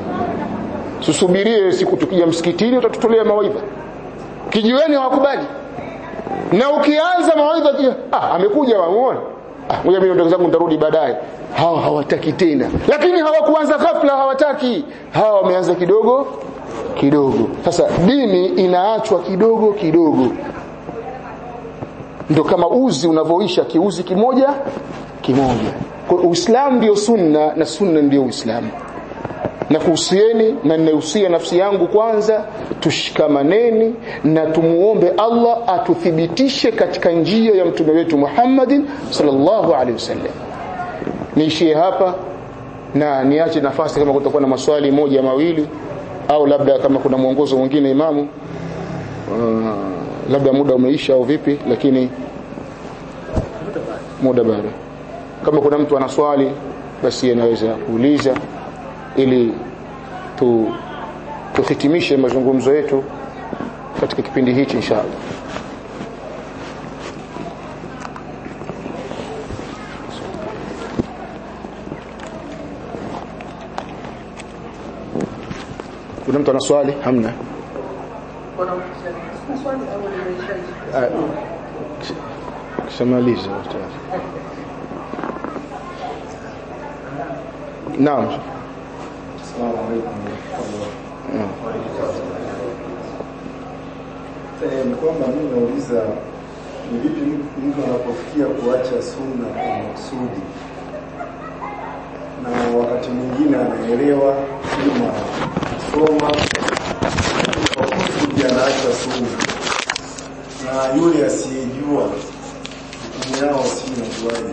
S1: susubirie siku tukija msikitini utatutolea mawaidha kijiweni hawakubali na ukianza mawaidha kia ah amekuja wamuone ah ngoja mimi ndugu zangu nitarudi baadaye hawa hawataki tena lakini hawakuanza ghafla hawataki hawa wameanza kidogo kidogo sasa dini inaachwa kidogo kidogo ndio kama uzi unavyoisha kiuzi kimoja kimoja kwa uislamu ndio sunna na sunna ndio uislamu na kuhusieni na ninahusia nafsi yangu kwanza tushikamaneni na tumuombe Allah atuthibitishe katika njia ya mtume wetu Muhammadin sallallahu alaihi wasallam niishie hapa na niache nafasi kama kutakuwa na maswali moja mawili au labda kama kuna mwongozo mwingine imamu uh, labda muda umeisha au vipi lakini muda bado kama kuna mtu ana swali basi anaweza kuuliza ili tu tuhitimishe mazungumzo yetu katika kipindi hichi inshallah kuna mtu ana swali hamna kishamaliza naam
S3: Assalamu alaikum Eh, ni kwamba mimi nauliza ni vipi mtu anapofikia kuacha sunna kwa makusudi na wakati mwingine anaelewa ima soma kwa kusudi anaacha sunna na yule asiyejua hukumu yao si najuaje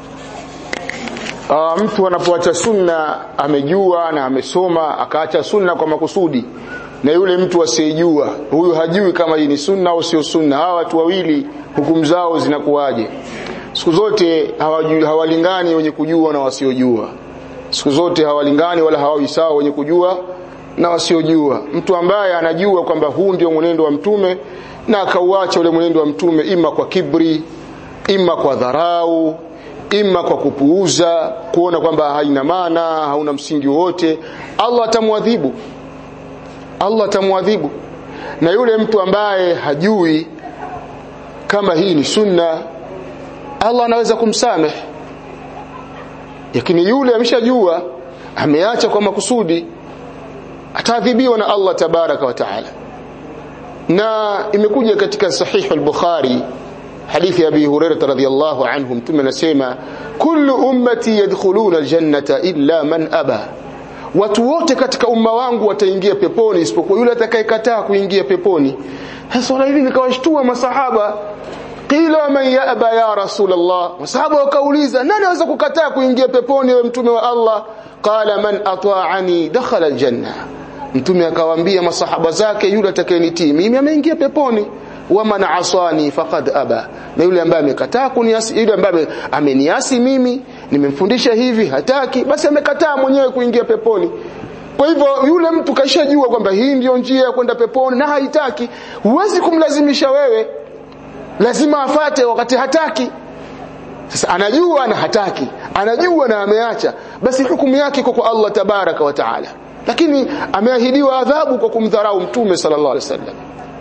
S1: Uh, mtu anapoacha sunna amejua na amesoma akaacha sunna kwa makusudi na yule mtu asiyejua huyu hajui kama hii ni sunna au sio sunna hawa watu wawili hukumu zao zinakuwaje siku zote hawajui, hawalingani wenye kujua na wasiojua siku zote hawalingani wala hawawi sawa wenye kujua na wasiojua mtu ambaye anajua kwamba huu ndio mwenendo wa mtume na akauacha ule mwenendo wa mtume ima kwa kibri ima kwa dharau ima kwa kupuuza kuona kwamba haina maana hauna msingi wowote Allah atamwadhibu Allah atamwadhibu na yule mtu ambaye hajui kama hii ni sunna Allah anaweza kumsamehe lakini yule ameshajua ameacha kwa makusudi ataadhibiwa na Allah tabaraka wa taala na imekuja katika sahih al-Bukhari hadithi ya Abi Hurairah radhiyallahu anhu mtume anasema kullu ummati yadkhuluna aljannata illa man aba watu wote katika umma wangu wataingia peponi isipokuwa yule atakayekataa kuingia peponi sasa swala hili likawashtua masahaba qila man yaba ya rasulullah masahaba wakauliza nani anaweza kukataa kuingia peponi wewe mtume wa Allah qala man ata'ani dakhala aljanna mtume akawaambia masahaba zake yule atakayenitii mimi ameingia peponi wa man asani faqad aba na yule ambaye amekataa kuniasi yule ambaye ameniasi mimi nimemfundisha hivi hataki basi amekataa mwenyewe kuingia peponi kwa hivyo yule mtu kaishajua kwamba hii ndiyo njia ya kwenda peponi na haitaki huwezi kumlazimisha wewe lazima afate wakati hataki sasa anajua na hataki anajua na ameacha basi hukumu yake iko kwa Allah tabaraka wa taala lakini ameahidiwa adhabu kwa kumdharau mtume sallallahu alaihi wasallam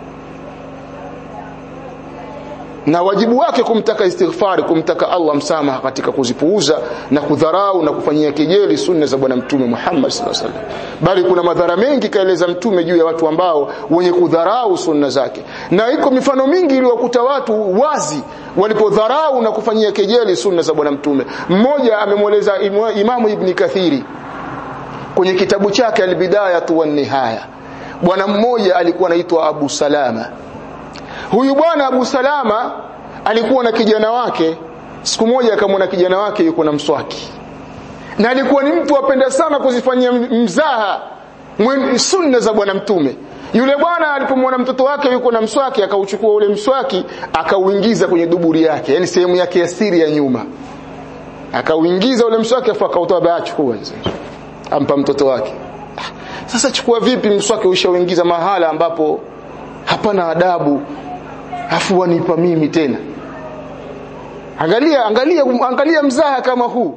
S1: na wajibu wake kumtaka istighfari kumtaka Allah msamaha katika kuzipuuza na kudharau na kufanyia kejeli sunna za bwana mtume Muhammad sallallahu alaihi wasallam bali kuna madhara mengi kaeleza mtume juu ya watu ambao wenye kudharau sunna zake na iko mifano mingi iliyokuta watu wazi walipodharau na kufanyia kejeli sunna za bwana mtume mmoja amemweleza imamu ibn kathiri kwenye kitabu chake albidaya wa nihaya bwana mmoja alikuwa anaitwa Abu Salama huyu bwana Abu Salama alikuwa na kijana wake siku moja akamwona kijana wake yuko na mswaki na alikuwa ni mtu apenda sana kuzifanyia mzaha sunna za bwana mtume yule bwana alipomwona mtoto wake yuko na mswaki akauchukua ule mswaki akauingiza kwenye duburi yake yani sehemu yake ya siri ya nyuma akauingiza ule mswaki afu akautoa baa chukua ampa mtoto wake sasa chukua vipi mswaki ushauingiza mahala ambapo hapana adabu afu wanipa mimi tena angalia angalia angalia mzaha kama huu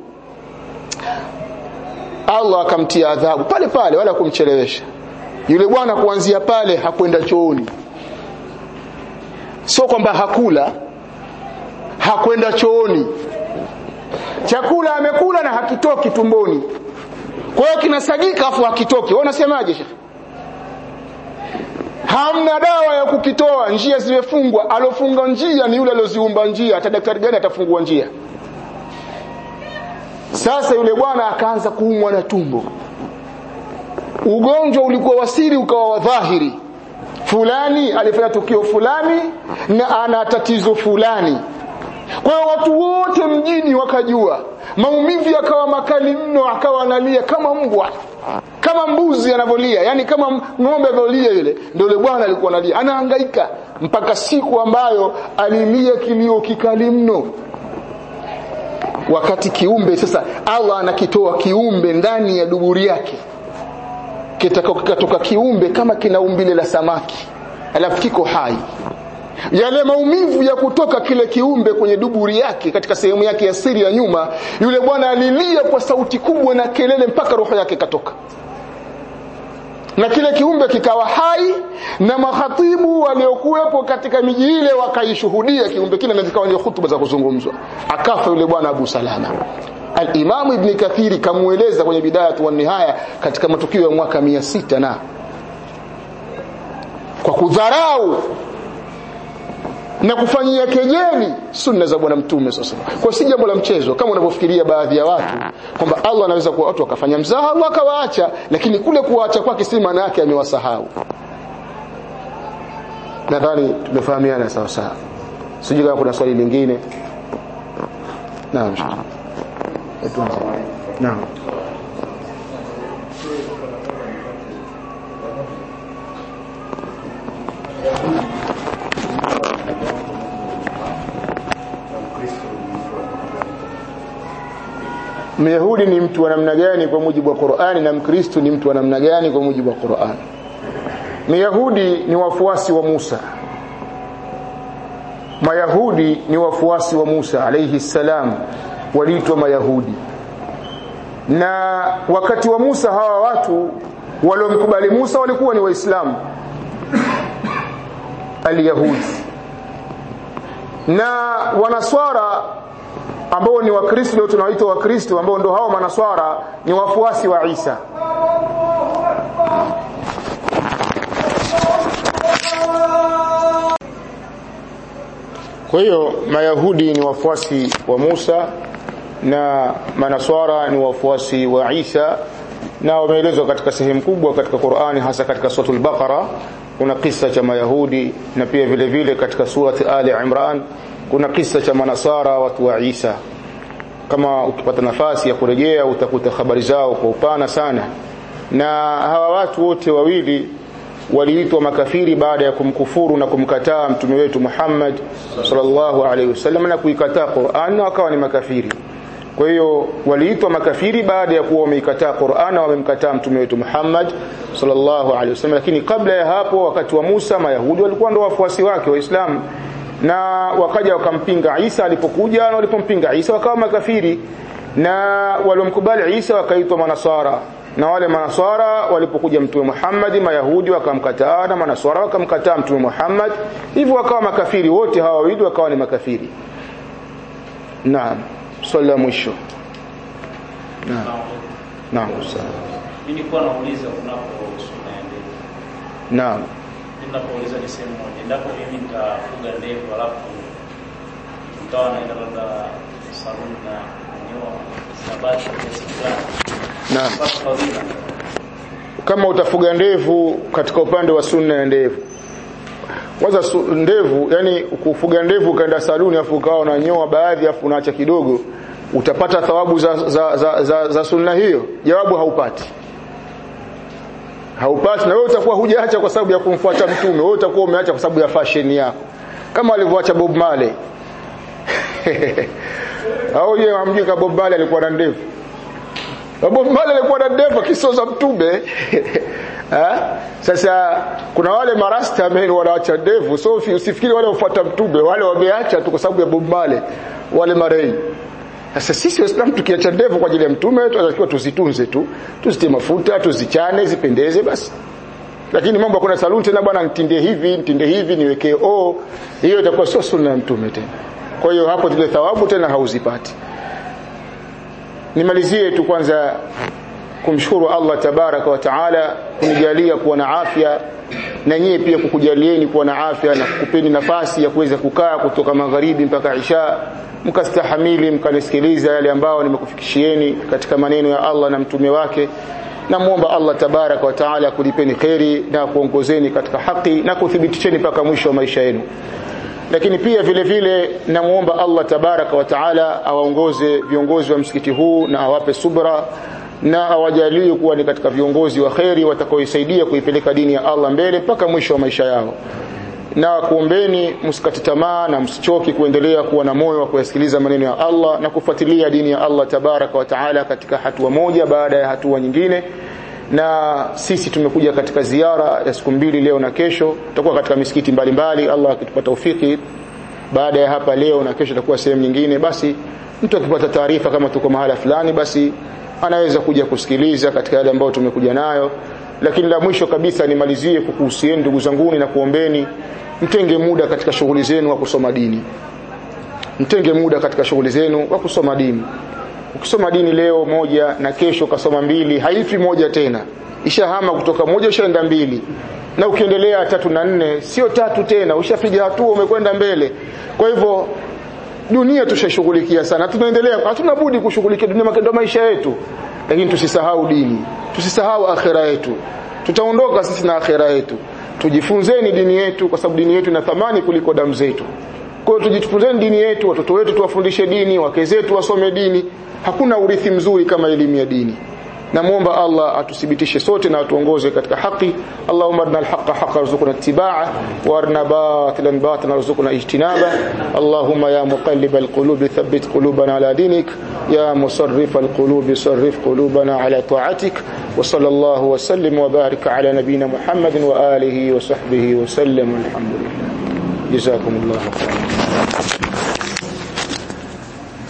S1: Allah akamtia adhabu pale pale wala kumchelewesha yule bwana kuanzia pale hakwenda chooni sio kwamba hakula hakwenda chooni chakula amekula na hakitoki tumboni kwa hiyo kinasagika afu hakitoki wewe unasemaje shekhi hamna dawa ya kukitoa njia zimefungwa alofunga njia ni yule alioziumba njia hata daktari gani atafungua njia sasa yule bwana akaanza kuumwa na tumbo ugonjwa ulikuwa wasiri ukawa wadhahiri fulani alifanya tukio fulani na ana tatizo fulani kwa hiyo watu wote mjini wakajua maumivu yakawa makali mno akawa analia kama mbwa kama mbuzi anavyolia yani kama ng'ombe anavyolia yule ndio yule bwana alikuwa analia anahangaika mpaka siku ambayo alilia kilio kikali mno wakati kiumbe sasa Allah anakitoa kiumbe ndani ya duburi yake kitatoka kiumbe kama kina umbile la samaki alafu kiko hai yale maumivu ya kutoka kile kiumbe kwenye duburi yake katika sehemu yake ya siri ya nyuma yule bwana alilia kwa sauti kubwa na kelele mpaka roho yake katoka na kile kiumbe kikawa hai na mahatibu waliokuwepo katika miji ile wakaishuhudia kiumbe kile na zikawa ndio hutuba za kuzungumzwa akafa yule bwana Abu Salama Al-Imam Ibn Kathiri kamueleza kwenye bidaya wa nihaya katika matukio ya mwaka 600 na kwa kudharau na kufanyia kejeli sunna za bwana mtume sasa kwa si jambo la mchezo kama unavyofikiria baadhi ya watu kwamba Allah anaweza kuwa watu wakafanya mzaha Allah akawaacha lakini kule kuwaacha kwake si maana yake amewasahau nadhani tumefahamiana sawa sawa sijui kama kuna swali lingine naam naam Myahudi ni mtu wa namna gani kwa mujibu wa Qur'ani na Mkristo ni mtu wa namna gani kwa mujibu wa Qur'ani? Myahudi ni wafuasi wa Musa. Mayahudi ni wafuasi wa Musa alayhi salam waliitwa Mayahudi. Na wakati wa Musa hawa watu waliomkubali Musa walikuwa ni Waislamu al-Yahudi. Na wanaswara ambao ni wakristo leo tunawaita wakristo ambao ndio hao manaswara ni wafuasi wa Isa kwa hiyo mayahudi ni wafuasi wa Musa na manaswara ni wafuasi wa Isa na wameelezwa katika sehemu kubwa katika Qur'ani hasa katika suratul Baqara kuna kisa cha mayahudi na pia vile vile katika surati Ali Imran kuna kisa cha manasara watu wa Isa kama ukipata nafasi ya kurejea utakuta habari zao kwa upana sana na hawa watu wote wawili waliitwa makafiri baada ya kumkufuru na kumkataa mtume wetu Muhammad sallallahu alaihi wasallam na kuikataa Qur'an na wakawa ni makafiri kwa hiyo waliitwa makafiri baada ya kuwa wameikataa Qur'an na wamemkataa mtume wetu Muhammad sallallahu alaihi wasallam lakini kabla ya hapo wakati wa Musa mayahudi walikuwa ndio wafuasi wake waislamu na wakaja wakampinga Isa alipokuja na walipompinga Isa wakawa makafiri na waliomkubali Isa wakaitwa manasara na wale manasara walipokuja mtume Muhammad mayahudi wakamkataa na manasara wakamkataa mtume Muhammad hivyo wakawa makafiri wote hawa wawili wakawa ni makafiri naam swali la mwisho naam naam sawa
S2: Mimi nilikuwa nauliza kunapo sunna ya ndevu.
S1: naam
S2: Ninapouliza ni sehemu moja. Endapo mimi nitafuga ndevu alafu nikawa naenda labda saluni na kunyoa sabati kiasi fulani.
S1: naam
S2: Basi fadhila.
S1: kama utafuga ndevu katika upande wa sunna ya ndevu kwanza su, ndevu yani kufuga ndevu ukaenda saluni afu ukawa unanyoa baadhi afu unaacha kidogo utapata thawabu za, za, za, za, za sunna hiyo jawabu haupati haupati na wewe utakuwa hujaacha kwa sababu ya kumfuata mtume wewe utakuwa umeacha kwa sababu ya fashion yako kama alivyoacha Bob Marley au yeye amjui kama Bob Marley alikuwa na ndevu Bob Marley alikuwa na ndevu kisoza mtume ha? Sasa kuna wale marasta men wanaacha ndevu so usifikiri wale wafuata mtume wale wameacha tu kwa sababu ya Bob Marley wale marei sasa sisi waislamu tukiacha ndevu kwa ajili ya mtume tunatakiwa tuzitunze tu tuzitie mafuta tuzichane zipendeze basi lakini mambo kuna saluni tena bwana nitinde hivi nitinde hivi niwekee o hiyo itakuwa sio sunna ya mtume tena kwa hiyo hapo zile thawabu tena hauzipati nimalizie tu kwanza kumshukuru Allah tabaraka wa taala kunijalia kuwa na afya na nyie pia kukujalieni kuwa na afya na kukupeni nafasi ya kuweza kukaa kutoka magharibi mpaka isha mkastahamili mkanisikiliza yale ambao nimekufikishieni katika maneno ya Allah na mtume wake namuomba Allah tabaraka wa taala kulipeni kheri na kuongozeni katika haki na kuthibitisheni mpaka mwisho wa maisha yenu lakini pia vile vile namuomba Allah tabaraka wa taala awaongoze viongozi wa msikiti huu na awape subra na awajalie kuwa ni katika viongozi wa kheri watakaoisaidia kuipeleka dini ya Allah mbele mpaka mwisho wa maisha yao na kuombeni msikati tamaa na msichoki kuendelea kuwa na moyo wa kuyasikiliza maneno ya Allah na kufuatilia dini ya Allah tabaraka wa taala katika hatua moja baada ya hatua nyingine na sisi tumekuja katika ziara ya siku mbili leo na kesho tutakuwa katika misikiti mbalimbali Allah akitupa taufiki baada ya hapa leo na kesho tutakuwa sehemu nyingine basi mtu akipata taarifa kama tuko mahala fulani basi anaweza kuja kusikiliza katika yale ambayo tumekuja nayo lakini la mwisho kabisa nimalizie kukuhusieni ndugu zanguni na kuombeni mtenge muda katika shughuli zenu wa kusoma dini mtenge muda katika shughuli zenu wa kusoma dini ukisoma dini leo moja na kesho kasoma mbili haifi moja tena ishahama kutoka moja ushaenda mbili na ukiendelea tatu na nne sio tatu tena ushapiga hatua umekwenda mbele kwa hivyo dunia tushashughulikia sana tunaendelea hatuna budi kushughulikia dunia ndio maisha yetu lakini tusisahau dini tusisahau akhera yetu tutaondoka sisi na akhera yetu tujifunzeni dini yetu kwa sababu dini yetu ina thamani kuliko damu zetu kwa hiyo tujifunzeni dini yetu watoto wetu tuwafundishe dini wake zetu wasome dini hakuna urithi mzuri kama elimu ya dini namuomba Allah atuthibitishe sote na atuongoze katika haki Allahumma arina alhaqa haqqan warzuqna ittiba'a wa arina batilan batilan warzuqna ijtinaba Allahumma ya muqallib alqulub thabbit qulubana ala dinik ya musarrif alqulub sarrif qulubana ala ta'atik wa sallallahu wa sallim wa barik ala nabiyyina Muhammadin wa alihi wa sahbihi wa sallam alhamdulillah jazakumullahu khairan